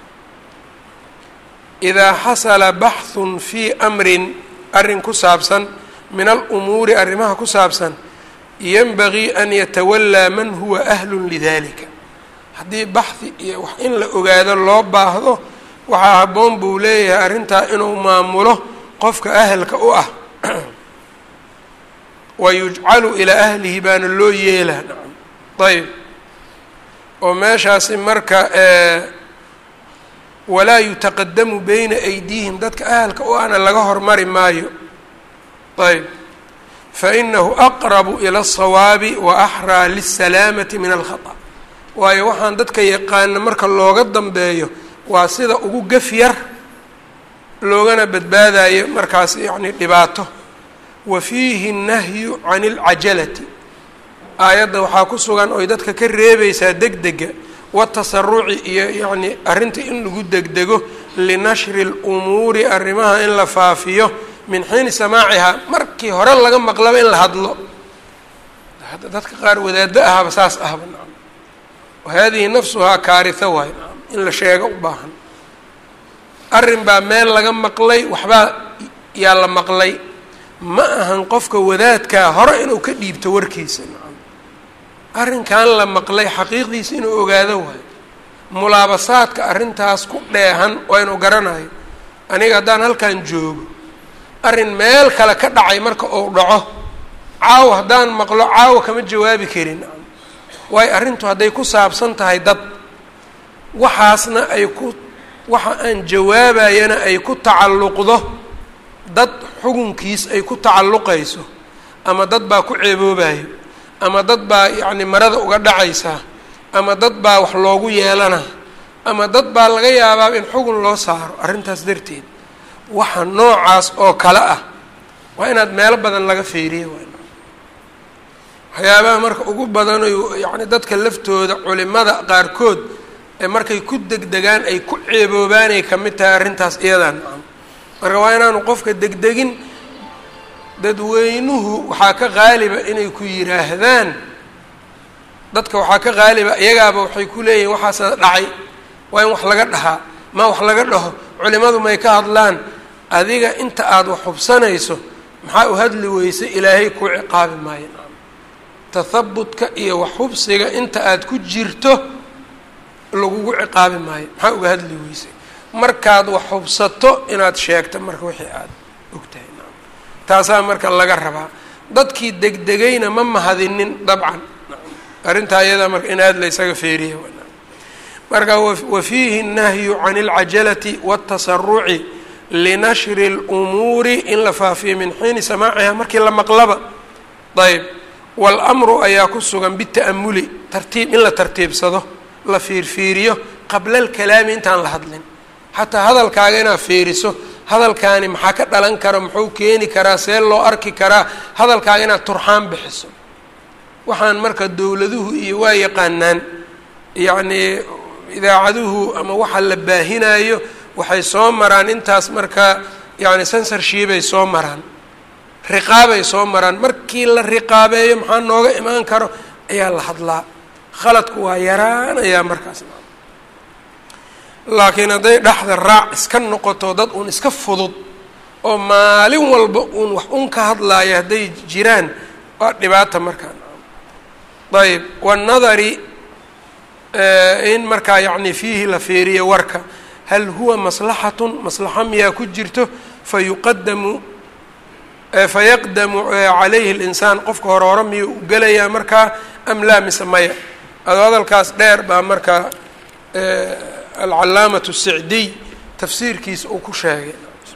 idaa xasala baxhun fii amrin arrin ku saabsan min alumuuri arrimaha ku saabsan yanbagii an yatawallaa man huwa ahlun lidalika haddii baxhi iyo wax in la ogaado loo baahdo waxaa habboon buu leeyahay arrintaa inuu maamulo qofka ahelka u ah wa yujcalu ilaa ahlihi baana loo yeelaa nacam ayb oo meeshaasi marka walaa yutaqadamu beyna aydiihim dadka ahalka u ahna laga hormari maayo ayb fainahu aqrabu ila الsawaabi wa axraa lisalaamati min alkhaطأ waayo waxaan dadka yaqaana marka looga dambeeyo waa sida ugu gef yar loogana badbaadayo markaas yacni dhibaato wa fiihi الnahyu can اlcajalati aayadda waxaa ku sugan oy dadka ka reebaysaa degdega watasaruci iyo yacni arrinta in lagu degdego linashri اlumuuri arrimaha in la faafiyo min xiini samaacihaa markii hore laga maqlaba in la hadlo dadka qaar wadaado ahaba saas ahba nacam wahadihi nafsuhaa kaarisa waay nacam in la sheego u baahan arrin baa meel laga maqlay waxbaa yaa la maqlay ma ahan qofka wadaadkaa hore inuu ka dhiibto warkiisa nacam arrinkan la maqlay xaqiiqdiisa inuu ogaado waayo mulaabasaadka arrintaas ku dheehan waa inuu garanayo aniga haddaan halkan joogo arrin meel kale ka dhacay marka uu dhaco caawa haddaan maqlo caawa kama jawaabi karin waayo arrintu hadday ku saabsan tahay dad waxaasna ay ku waxa aan jawaabayana ay ku tacalluqdo dad xugunkiis ay ku tacalluqayso ama dad baa ku ceeboobayo ama dad baa yacni marada uga dhacaysaa ama dad baa wax loogu yeelana ama dad baa laga yaabaa in xugun loo saaro arrintaas darteed waxa noocaas oo kale ah waa inaad meelo badan laga feeriyo waxyaabaha marka ugu badanayo yacni dadka laftooda culimada qaarkood ee markay ku degdegaan ay ku ceeboobaanay ka mid tahay arrintaas iyadan marka waa inaanu qofka degdegin dadweynuhu waxaa ka qaaliba inay ku yidhaahdaan dadka waxaa ka qaaliba iyagaaba waxay ku leeyihin waxaasa dhacay waa in wax laga dhahaa ma wax laga dhaho culimadu may ka hadlaan adiga inta aada wax hubsanayso maxaa u hadli weysay ilaahay ku ciqaabi maayo tathabutka iyo wax hubsiga inta aada ku jirto lagugu ciqaabi maayo maxaa uga hadli weysay markaad wax hubsato inaad sheegto marka wixii aada ogtahay taasaa marka laga rabaa dadkii degdegayna ma mahadinin dabcan arrintaa iyadaa marka in aada la ysaga feeriya marka wa fiihi الnahyu can اlcajalati wالtasaruci linashri اlumuuri in la faafiyo min xiini samaaciha markii la maqlaba ayb wاlmru ayaa ku sugan bita'amuli tartiib in la tartiibsado la fiirfiiriyo qabla اlkalaami intaan la hadlin xataa hadalkaaga inaad fiiriso hadalkaani maxaa ka dhalan kara muxuu keeni karaa see loo arki karaa hadalkaaga inaad turxaan bixiso waxaan marka dowladuhu iyo waa yaqaanaan yacnii idaacaduhu ama waxa la baahinayo waxay soo maraan intaas marka yacni sensorshibay soo maraan riqaabay soo maraan markii la riqaabeeyo maxaa nooga imaan karo ayaa la hadlaa khaladku waa yaraanayaa markaas laakiin hadday dhexda raac iska noqoto dad uun iska fudud oo maalin walba uun wax un ka hadlaaya hadday jiraan waa dhibaata markaa ayb wannadari in markaa yacni fiihi la feeriyo warka hal huwa maslaxatun maslaxa miyaa ku jirto fayuqadamu fayaqdamu calayhi اlinsaan qofka hore hore miyuu u gelayaa markaa am laa mise maya ado hadalkaas dheer baa markaa alcalaamatu sicdiy tafsiirkiisa uu ku sheegay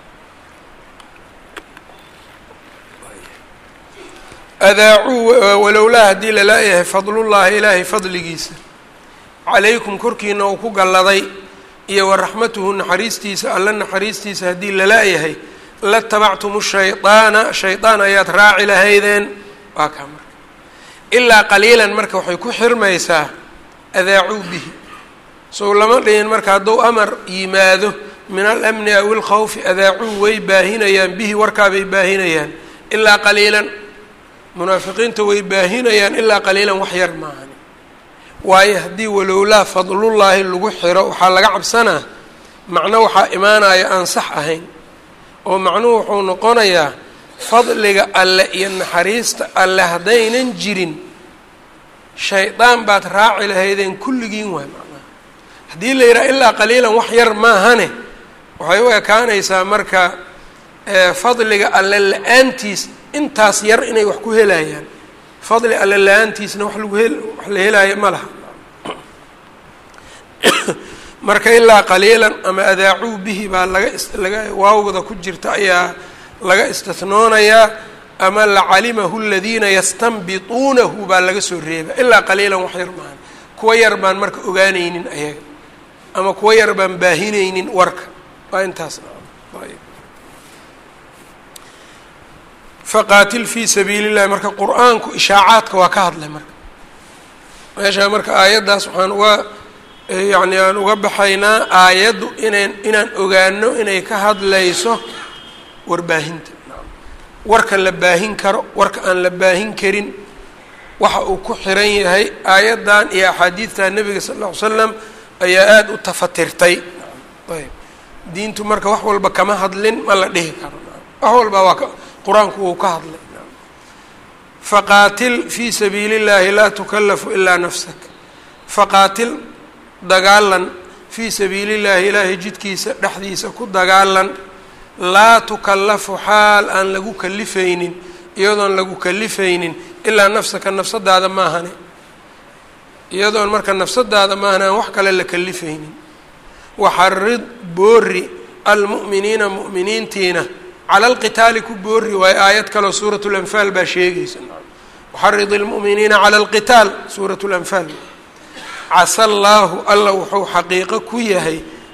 adaacuu walowlaa haddii lalaayahay fadlullaahi ilaahay fadligiisa calaykum korkiina uu ku galladay iyo waraxmatuhu naxariistiisa alla naxariistiisa haddii lalaayahay latabactum shaydaana shaydaan ayaad raaci lahaydeen waa kaa marka ilaa qaliilan marka waxay ku xirmaysaa adaacuu bihi sow lama dhihin marka hadduu amar yimaado min alamni aw ilkhawfi adaacuu way baahinayaan bihi warkaabay baahinayaan ilaa qaliilan munaafiqiinta way baahinayaan ilaa qaliilan wax yar maahan waayo haddii walowlaa fadlullaahi lagu xiro waxaa laga cabsanaa macno waxaa imaanaya aan sax ahayn oo macnuhu wuxuu noqonayaa fadliga alle iyo naxariista alle haddaynan jirin shaydaan baad raaci lahaydeen kulligiin waay macnaha haddii la yidhaha ilaa qaliilan wax yar maahane waxay u ekaanaysaa marka fadliga alle la-aantiis intaas yar inay wax ku helayaan fadli alle la-aantiisna wax lagu hel wax la helaayo ma laha marka ilaa qaliilan ama adaacuu bihi baa laga laga waawda ku jirta ayaa laga istinoonayaa ama lacalimahu aladiina yastanbituunahu baa laga soo reeba ilaa qaliilan wax yar maahan kuwa yar baan marka ogaanaynin ayaga ama kuwa yar baan baahinaynin warka waa intaas faqaatil fii sabiili illahi marka qur-aanku ishaacaadka waa ka hadlay marka meeshaa marka aayaddaas waxaan uga yacni aan uga baxaynaa aayaddu inan inaan ogaano inay ka hadlayso warbaahinta warka la baahin karo warka aan la baahin karin waxa uu ku xiran yahay aayaddan iyo axaadiidta nebiga sal lla ly slam ayaa aada u tafatirtay ayb diintu marka wax walba kama hadlin ma la dhihi karo wax walba waa ka qur-aanku wuu ka hadlay faqaatil fii sabiili اllahi laa tukallafu ilaa nafsak faqaatil dagaalan fii sabiili llahi ilaahay jidkiisa dhexdiisa ku dagaalan laa tukallafu xaal aan lagu kalifaynin iyadoon lagu kalifaynin ilaa nafsaka nafsadaada maahane iyadoon marka nafsadaada maahane aan wax kale la kalifaynin waxarid boori almu'miniina mu'miniintiina cala alqitaali ku boori waayo aayad kaleo suurat lanfaal baa sheegaysa waxarid ilmu'miniina cala alqitaal suurat lanfaal casa allaahu alla wuxuu xaqiiqo ku yahay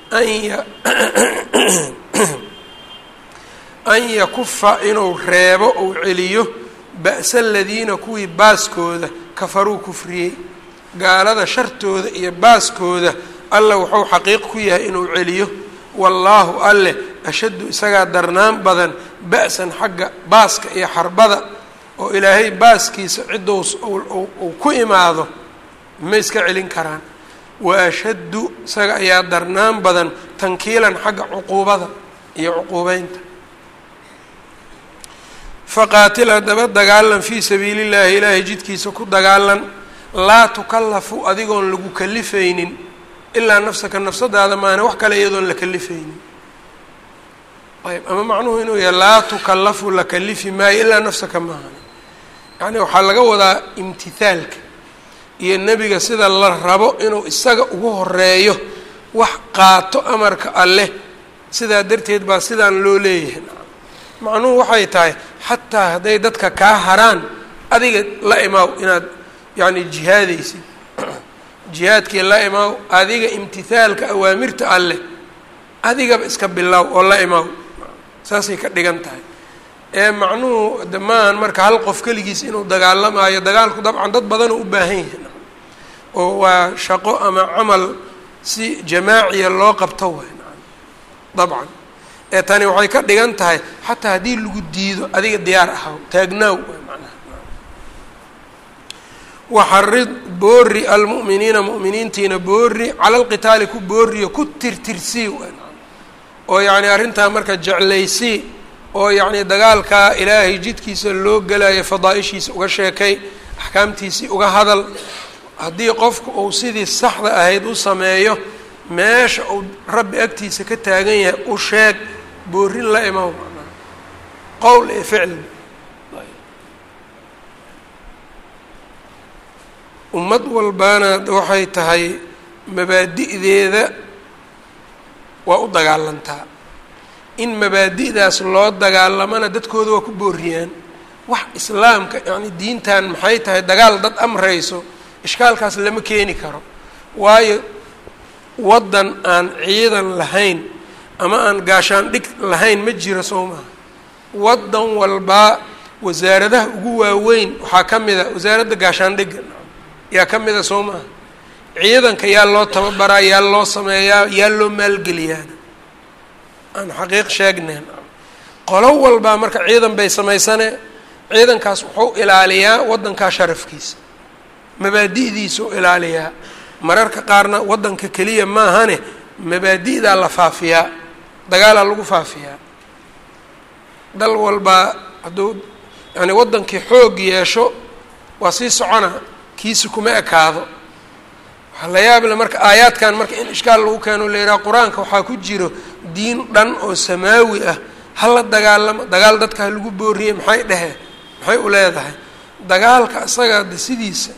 an yakufa inuu reebo uu celiyo ba'sa aladiina kuwii baaskooda kafaruu kufriyey gaalada shartooda iyo baaskooda alla wuxuu xaqiiq ku yahay inuu celiyo wallaahu alleh ashaddu isagaa darnaan badan ba'san xagga baaska iyo xarbada oo ilaahay baaskiisa ciddou uu ku imaado ma iska celin karaan wa ashaddu isaga ayaa darnaan badan tankiilan xagga cuquubada iyo cuquubeynta faqaatil haddaba dagaalan fii sabiili llaahi ilaahay jidkiisa ku dagaalan laa tukallafu adigoon lagu kalifaynin ilaa nafsaka nafsadaada maana wax kale iyadoon la kalifaynin ayb ama macnuhu inuu yahay laa tukallafu la kalifi maayo ilaa nafsaka maaha yacni waxaa laga wadaa imtithaalka iyo nebiga sida la rabo inuu isaga ugu horeeyo wax qaato amarka alleh sidaa darteed baa sidaan loo leeyahay macnuhu waxay tahay xataa hadday dadka kaa haraan adiga la imaaw inaad yacni jihaadaysid jihaadkii la imaaw adiga imtithaalka awaamirta alleh adigaba iska bilaaw oo la imaaw saasay ka dhigan tahay ee macnuhu de maahan marka hal qof keligiis inuu dagaalamaayo dagaalku dabcan dad badanoo u baahan yahay oo waa shaqo ama camal si jamaaciya loo qabto way dabcan ee tani waxay ka dhigan tahay xataa haddii lagu diido adiga diyaar ahaw taagnaaw manaha waxarid boori almu'miniina mu'miniintiina boori cala alqitaali ku booriyo ku tirtirsii oo yacni arrintaa marka jeclaysii oo yacni dagaalkaa ilaahay jidkiisa loo gelayo fadaa-ishiisa uga sheekay axkaamtiisii uga hadal haddii qofku uu sidii saxda ahayd u sameeyo meesha uu rabbi agtiisa ka taagan yahay u sheeg boorin la imaw qowl ee ficli ummad walbaana waxay tahay mabaadi'deeda waa u dagaalantaa in mabaadi'daas loo dagaalamana dadkooda waa ku booriyaan wax islaamka yacni diintan maxay tahay dagaal dad amrayso ishkaalkaas lama keeni karo waayo waddan aan ciidan lahayn ama aan gaashaan dhig lahayn ma jiro soo maha waddan walbaa wasaaradaha ugu waaweyn waxaa ka mid a wasaaradda gaashaandhigga yaa ka mida soo maha ciidanka yaa loo tababaraa yaa loo sameeyaa yaa loo maalgeliyaana aan xaqiiq sheegneen qolo walbaa marka ciidan bay samaysane ciidankaas wuxuu ilaaliyaa waddankaa sharafkiisa mabaadi'diisuu ilaaliyaa mararka qaarna waddanka keliya maahane mabaadi'daa la faafiyaa dagaalaa lagu faafiyaa dal walbaa hadduu yani waddankii xoog yeesho waa sii socona kiisi kuma ekaado waxaa la yaabile marka aayaadkan marka in ishkaal lagu keeno la yidhaha qur-aanka waxaa ku jiro diin dhan oo samaawi ah hala dagaalamo dagaal dadka ha lagu booriyey maxay dhehe maxay u leedahay dagaalka isaga de sidiisa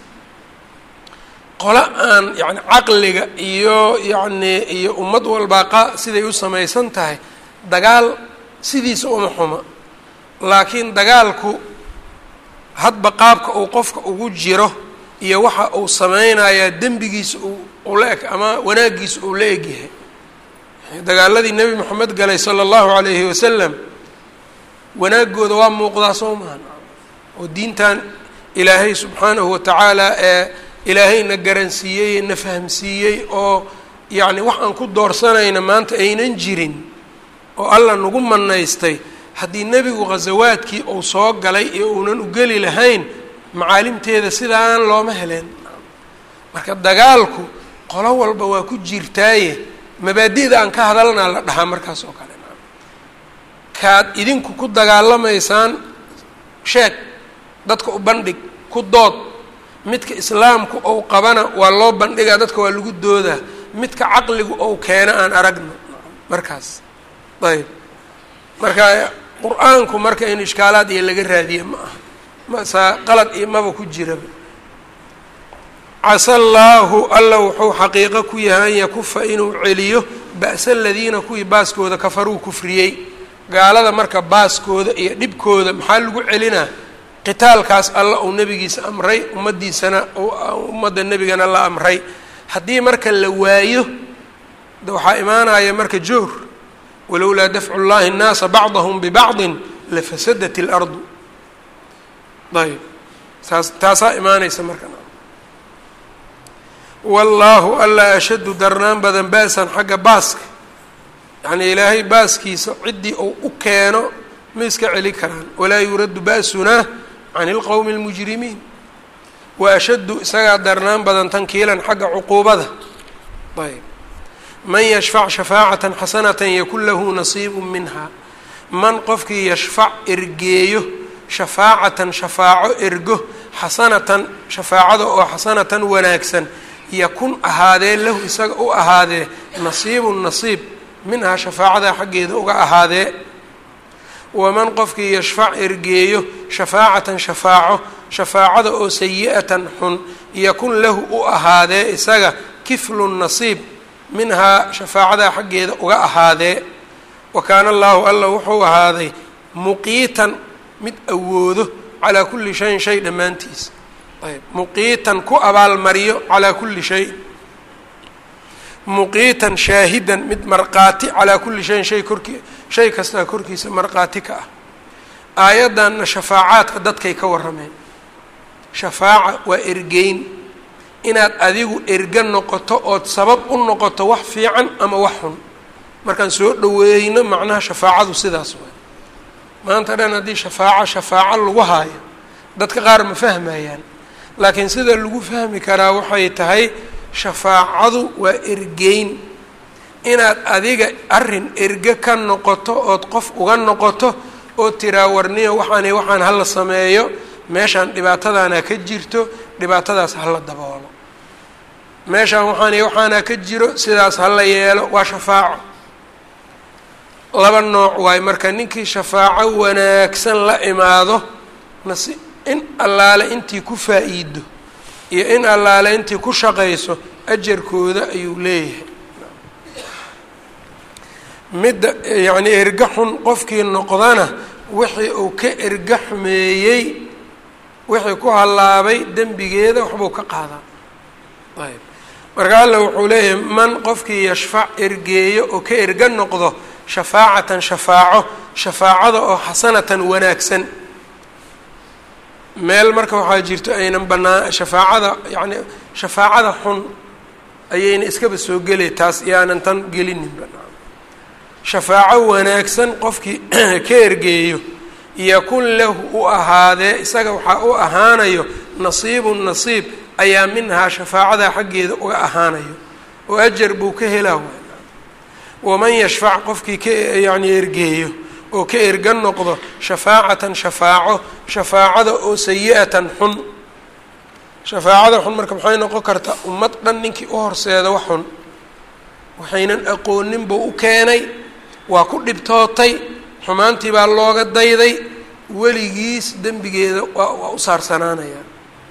qolo aan yacni caqliga iyo yacni iyo ummad walbaa qa siday u samaysan tahay dagaal sidiisa uma xuma laakiin dagaalku hadba qaabka uu qofka ugu jiro iyo waxa uu sameynayaa dembigiisa uu ula eg ama wanaaggiisa uu la egyahay dagaaladii nebi moxamed galay sala allahu calayhi wasalam wanaagooda waa muuqdaa soo mahan oo diintan ilaahay subxaanahu watacaala ee ilaahayna garansiiyey na fahamsiiyey oo yacni wax aan ku doorsanayna maanta aynan jirin oo alla nagu manaystay haddii nebigu khasawaadkii uu soo galay iyo uunan u geli lahayn macaalimteeda sidaan looma heleen marka dagaalku qolo walba waa ku jirtaaye mabaadi'da aan ka hadalnaa la dhahaa markaas oo kale kaad idinku ku dagaalamaysaan sheeg dadka u bandhig ku dood midka islaamku ou qabana waa loo bandhigaa dadka waa lagu doodaa midka caqligu ou keena aan aragno markaas ayb marka qur-aanku marka in ishkaalaad iyo laga raadiye ma aha masaa qalad iyo maba ku jiraba casa allaahu alla wuxuu xaqiiqo ku yahay an yakufa inuu celiyo ba'sa aladiina kuwii baaskooda kafaruu kufriyey gaalada marka baaskooda iyo dhibkooda maxaa lagu celinaa qitaalkaas alla uu nebigiisa amray ummaddiisana ummadda nebigana la amray haddii marka la waayo waxaa imaanaya marka joor walowlaa dafcu llahi nnaasa bacdahum bibacdin lafasadat اlardu ayb taas taasaa imaanaysa marka wallaahu alla ashaddu darnaan badan ba'san xagga baaska yacnii ilaahay baaskiisa ciddii uu u keeno ma iska celi karaan walaa yuraddu ba'sunaa can ilqowmi اlmujrimiin wa ashaddu isagaa darnaan badan tankiilan xagga cuquubada ayb man yashfac shafaacatan xasanatan yakun lahu nasiibu minha man qofkii yashfac ergeeyo shafaacatan shafaaco ergo xasanatan shafaacada oo xasanatan wanaagsan yakun ahaadee lahu isaga u ahaadee nasiibun nasiib minhaa shafaacada xaggeeda uga ahaadee waman qofkii yashfac ergeeyo shafaacatan shafaaco shafaacada oo sayi-atan xun yakun lahu u ahaadee isaga kiflun nasiib minhaa shafaacada xaggeeda uga ahaadee wa kaana allaahu alla wuxuu ahaaday muqiitan mid awoodo calaa kulli shayin shay dhammaantiis ayb muqiitan ku abaalmariyo calaa kulli shay muqiitan shaahidan mid markhaati calaa kulli shayin shay korkii shay kastaa korkiisa markhaati ka ah aayaddanna shafaacaadka dadkay ka warrameen shafaaca waa ergeyn inaad adigu erga noqoto ood sabab u noqoto wax fiican ama wax xun markaan soo dhaweeyno macnaha shafaacadu sidaas waay maanta dhan haddii shafaaco shafaaco lagu haayo dadka qaar ma fahmayaan laakiin sida lagu fahmi karaa waxay tahay shafaacadu waa ergeyn inaad adiga arrin erge ka noqoto ood qof uga noqoto oo tiraa warniyo waxaani waxaan hala sameeyo meeshaan dhibaatadaana ka jirto dhibaatadaas hala daboolo meeshaan waxaani waxaana ka jiro sidaas hala yeelo waa shafaaco laba nooc waayo marka ninkii shafaaco wanaagsan la imaado nasi in allaale intii ku faa-iido iyo in allaale intii ku shaqayso ajarkooda ayuu leeyahay midda yacnii erga xun qofkii noqdana wixii uu ka erga xumeeyey wixii ku hallaabay dembigeeda waxbuu ka qaadaa ayb marka alla wuxuu leeyahay man qofkii yashfac ergeeyo oo ka erga noqdo shafaacatan shafaaco shafaacada oo xasanatan wanaagsan meel marka waxaa jirto aynan banaa shafaacada yacni shafaacada xun ayayna iskaba soo gelay taas iyaanan tan gelinin banaa shafaaco wanaagsan qofkii ka ergeeyo yakun lahu u ahaadee isaga waxaa u ahaanayo nasiibun nasiib ayaa minhaa shafaacada xaggeeda uga ahaanayo oo ajar buu ka helaa waman yashfac qofkii ka yacni ergeeyo oo ka erga noqdo shafaacatan shafaaco shafaacada oo sayi-atan xun shafaacada xun marka maxay noqon kartaa ummad dhan ninkii u horseeda wax xun waxaynan aqoonin buu u keenay waa ku dhibtootay xumaantii baa looga dayday weligiis dembigeeda waa waa u saarsanaanaya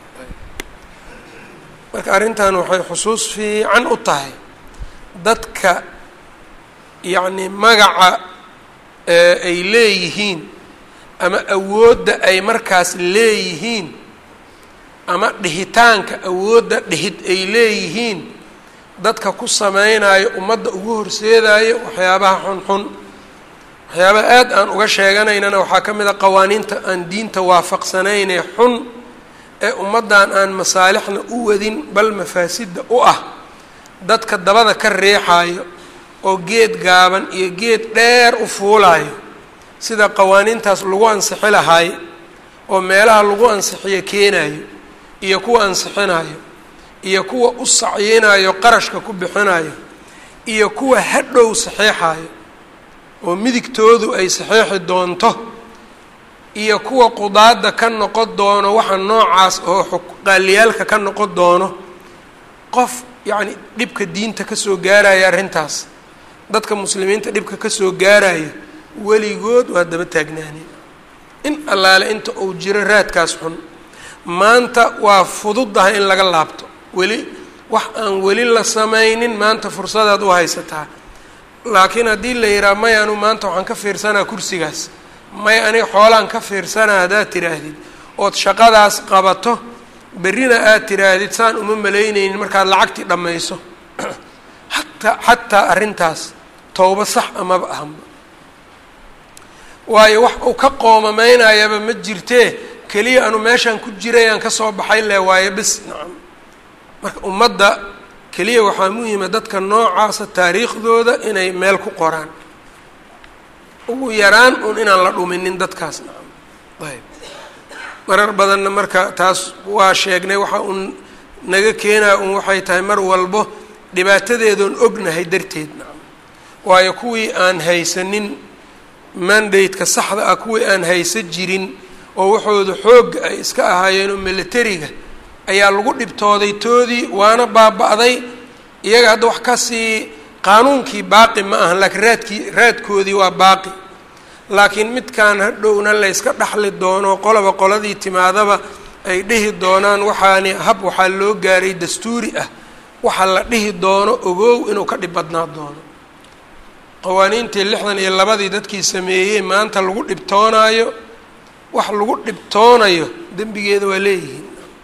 marka arrintan waxay xusuus fiican u tahay dadka yacni magaca ay leeyihiin ama awoodda ay markaas leeyihiin ama dhihitaanka awoodda dhihid ay leeyihiin dadka ku sameynayo ummadda ugu horseedayo waxyaabaha xunxun waxyaabaha aad aan uga sheeganaynana waxaa ka mid a qawaaniinta aan diinta waafaqsanaynee xun ee ummaddan aan masaalixna u wadin bal mafaasidda u ah dadka dabada ka riixaayo oo geed gaaban iyo geed dheer u fuulaayo sida qawaaniintaas lagu ansixi lahaay oo meelaha lagu ansixiyo keenayo iyo kuwa ansixinayo iyo kuwa u sacyinayo qarashka ku bixinayo iyo kuwa hadhow saxeexayo oo midigtoodu ay saxeexi doonto iyo kuwa qudaadda ka noqon doono waxa noocaas oo qaaliyaalka ka noqon doono qof yacni dhibka diinta kasoo gaaraya arrintaas dadka muslimiinta dhibka kasoo gaarayo weligood waa daba taagnaaneen in allaale inta uu jiro raadkaas xun maanta waa fududahay in laga laabto weli wax aan weli la samaynin maanta fursadaad u haysataa laakiin haddii la yidhaha may anu maanta waxaan ka fiirsanaa kursigaas may aniga xoolaan ka fiirsanaa haddaad tidhaahdid ood shaqadaas qabato berrina aad tidhaahdid saan uma malaynaynin markaad lacagtii dhammayso hataa xataa arrintaas towbo sax amaba ahanba waayo wax uu ka qoomamaynayaba ma jirtee keliya anu meeshaan ku jirayaan kasoo baxay le waayo bis nacam marka ummadda keliya waxaa muhima dadka noocaasa taariikhdooda inay meel ku qoraan ugu yaraan un inaan la dhuminin dadkaas nacam ayb marar badanna marka taas waa sheegnay waxa uun naga keenaya un waxay tahay mar walbo dhibaatadeedoon ognahay darteed nacam waayo kuwii aan haysanin mandate-ka saxda ah kuwii aan haysa jirin oo waxooda xoogga ay iska ahaayeen oo militariga ayaa lagu dhibtooday toodii waana baaba-day iyaga hadda wax kasii qaanuunkii baaqi ma ahan laakiin raadkii raadkoodii waa baaqi laakiin midkaan hadhowna la yska dhaxli doono qoloba qoladii timaadaba ay dhihi doonaan waxaani hab waxaa loo gaaray dastuuri ah waxa la dhihi doono ogow inuu ka dhib badnaa doono qawaaniintii lixdan iyo labadii dadkii sameeyey maanta lagu dhibtoonaayo wax lagu dhibtoonayo dembigeeda waa leeyihiin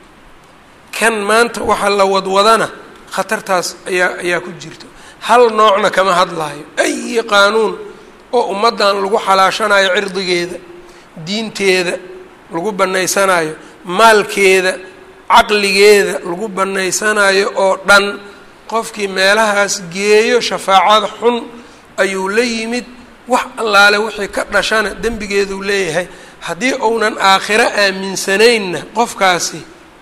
kan maanta waxa la wadwadana khatartaas ayaa ayaa ku jirto hal noocna kama hadlaayo ayi qaanuun oo ummaddan lagu xalaashanayo cirdigeeda diinteeda lagu bannaysanayo maalkeeda caqligeeda lagu bannaysanayo oo dhan qofkii meelahaas geeyo shafaacada xun ayuu la yimid wax allaale wixii ka dhashana dembigeeduu leeyahay haddii uunan aakhiro aaminsanaynna qofkaasi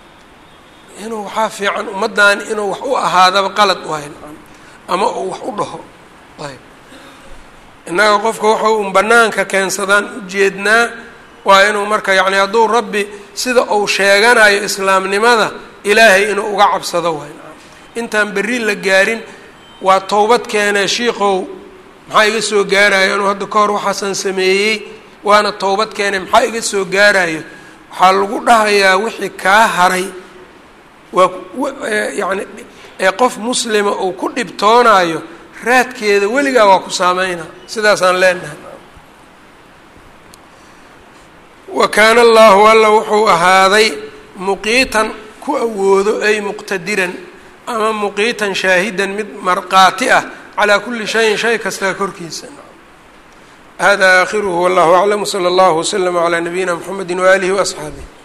inuu waxaa fiican ummaddan inuu wax u ahaadaba qalad u hay ama uu wax u dhaho ayb innaga qofka waxa un bannaanka keensadaan ujeednaa waa inuu marka yacni hadduu rabbi sida uu sheeganayo islaamnimada ilaahay inuu uga cabsado waay intaan berri la gaarin waa towbad keenee shiikow maxaa iga soo gaarayo anuu hadda ka hor waxaasaan sameeyey waana towbad keenay maxaa iga soo gaarayo waxaa lagu dhahayaa wixii kaa haray waa yacni ee qof muslima uu ku dhibtoonayo raadkeeda weligaa waa ku saameynaa sidaasaan leenahay wa kaana allahu alla wuxuu ahaaday muqiitan ku awoodo ay muqtadiran ama muqiitan shaahidan mid marqaati ah calaa kuli shayin shay kastaa korkiisa hada aakhiruhu wallahu aclam wsala allahu waslama calaa nabiyina mxamedi waaalihi waasxaabih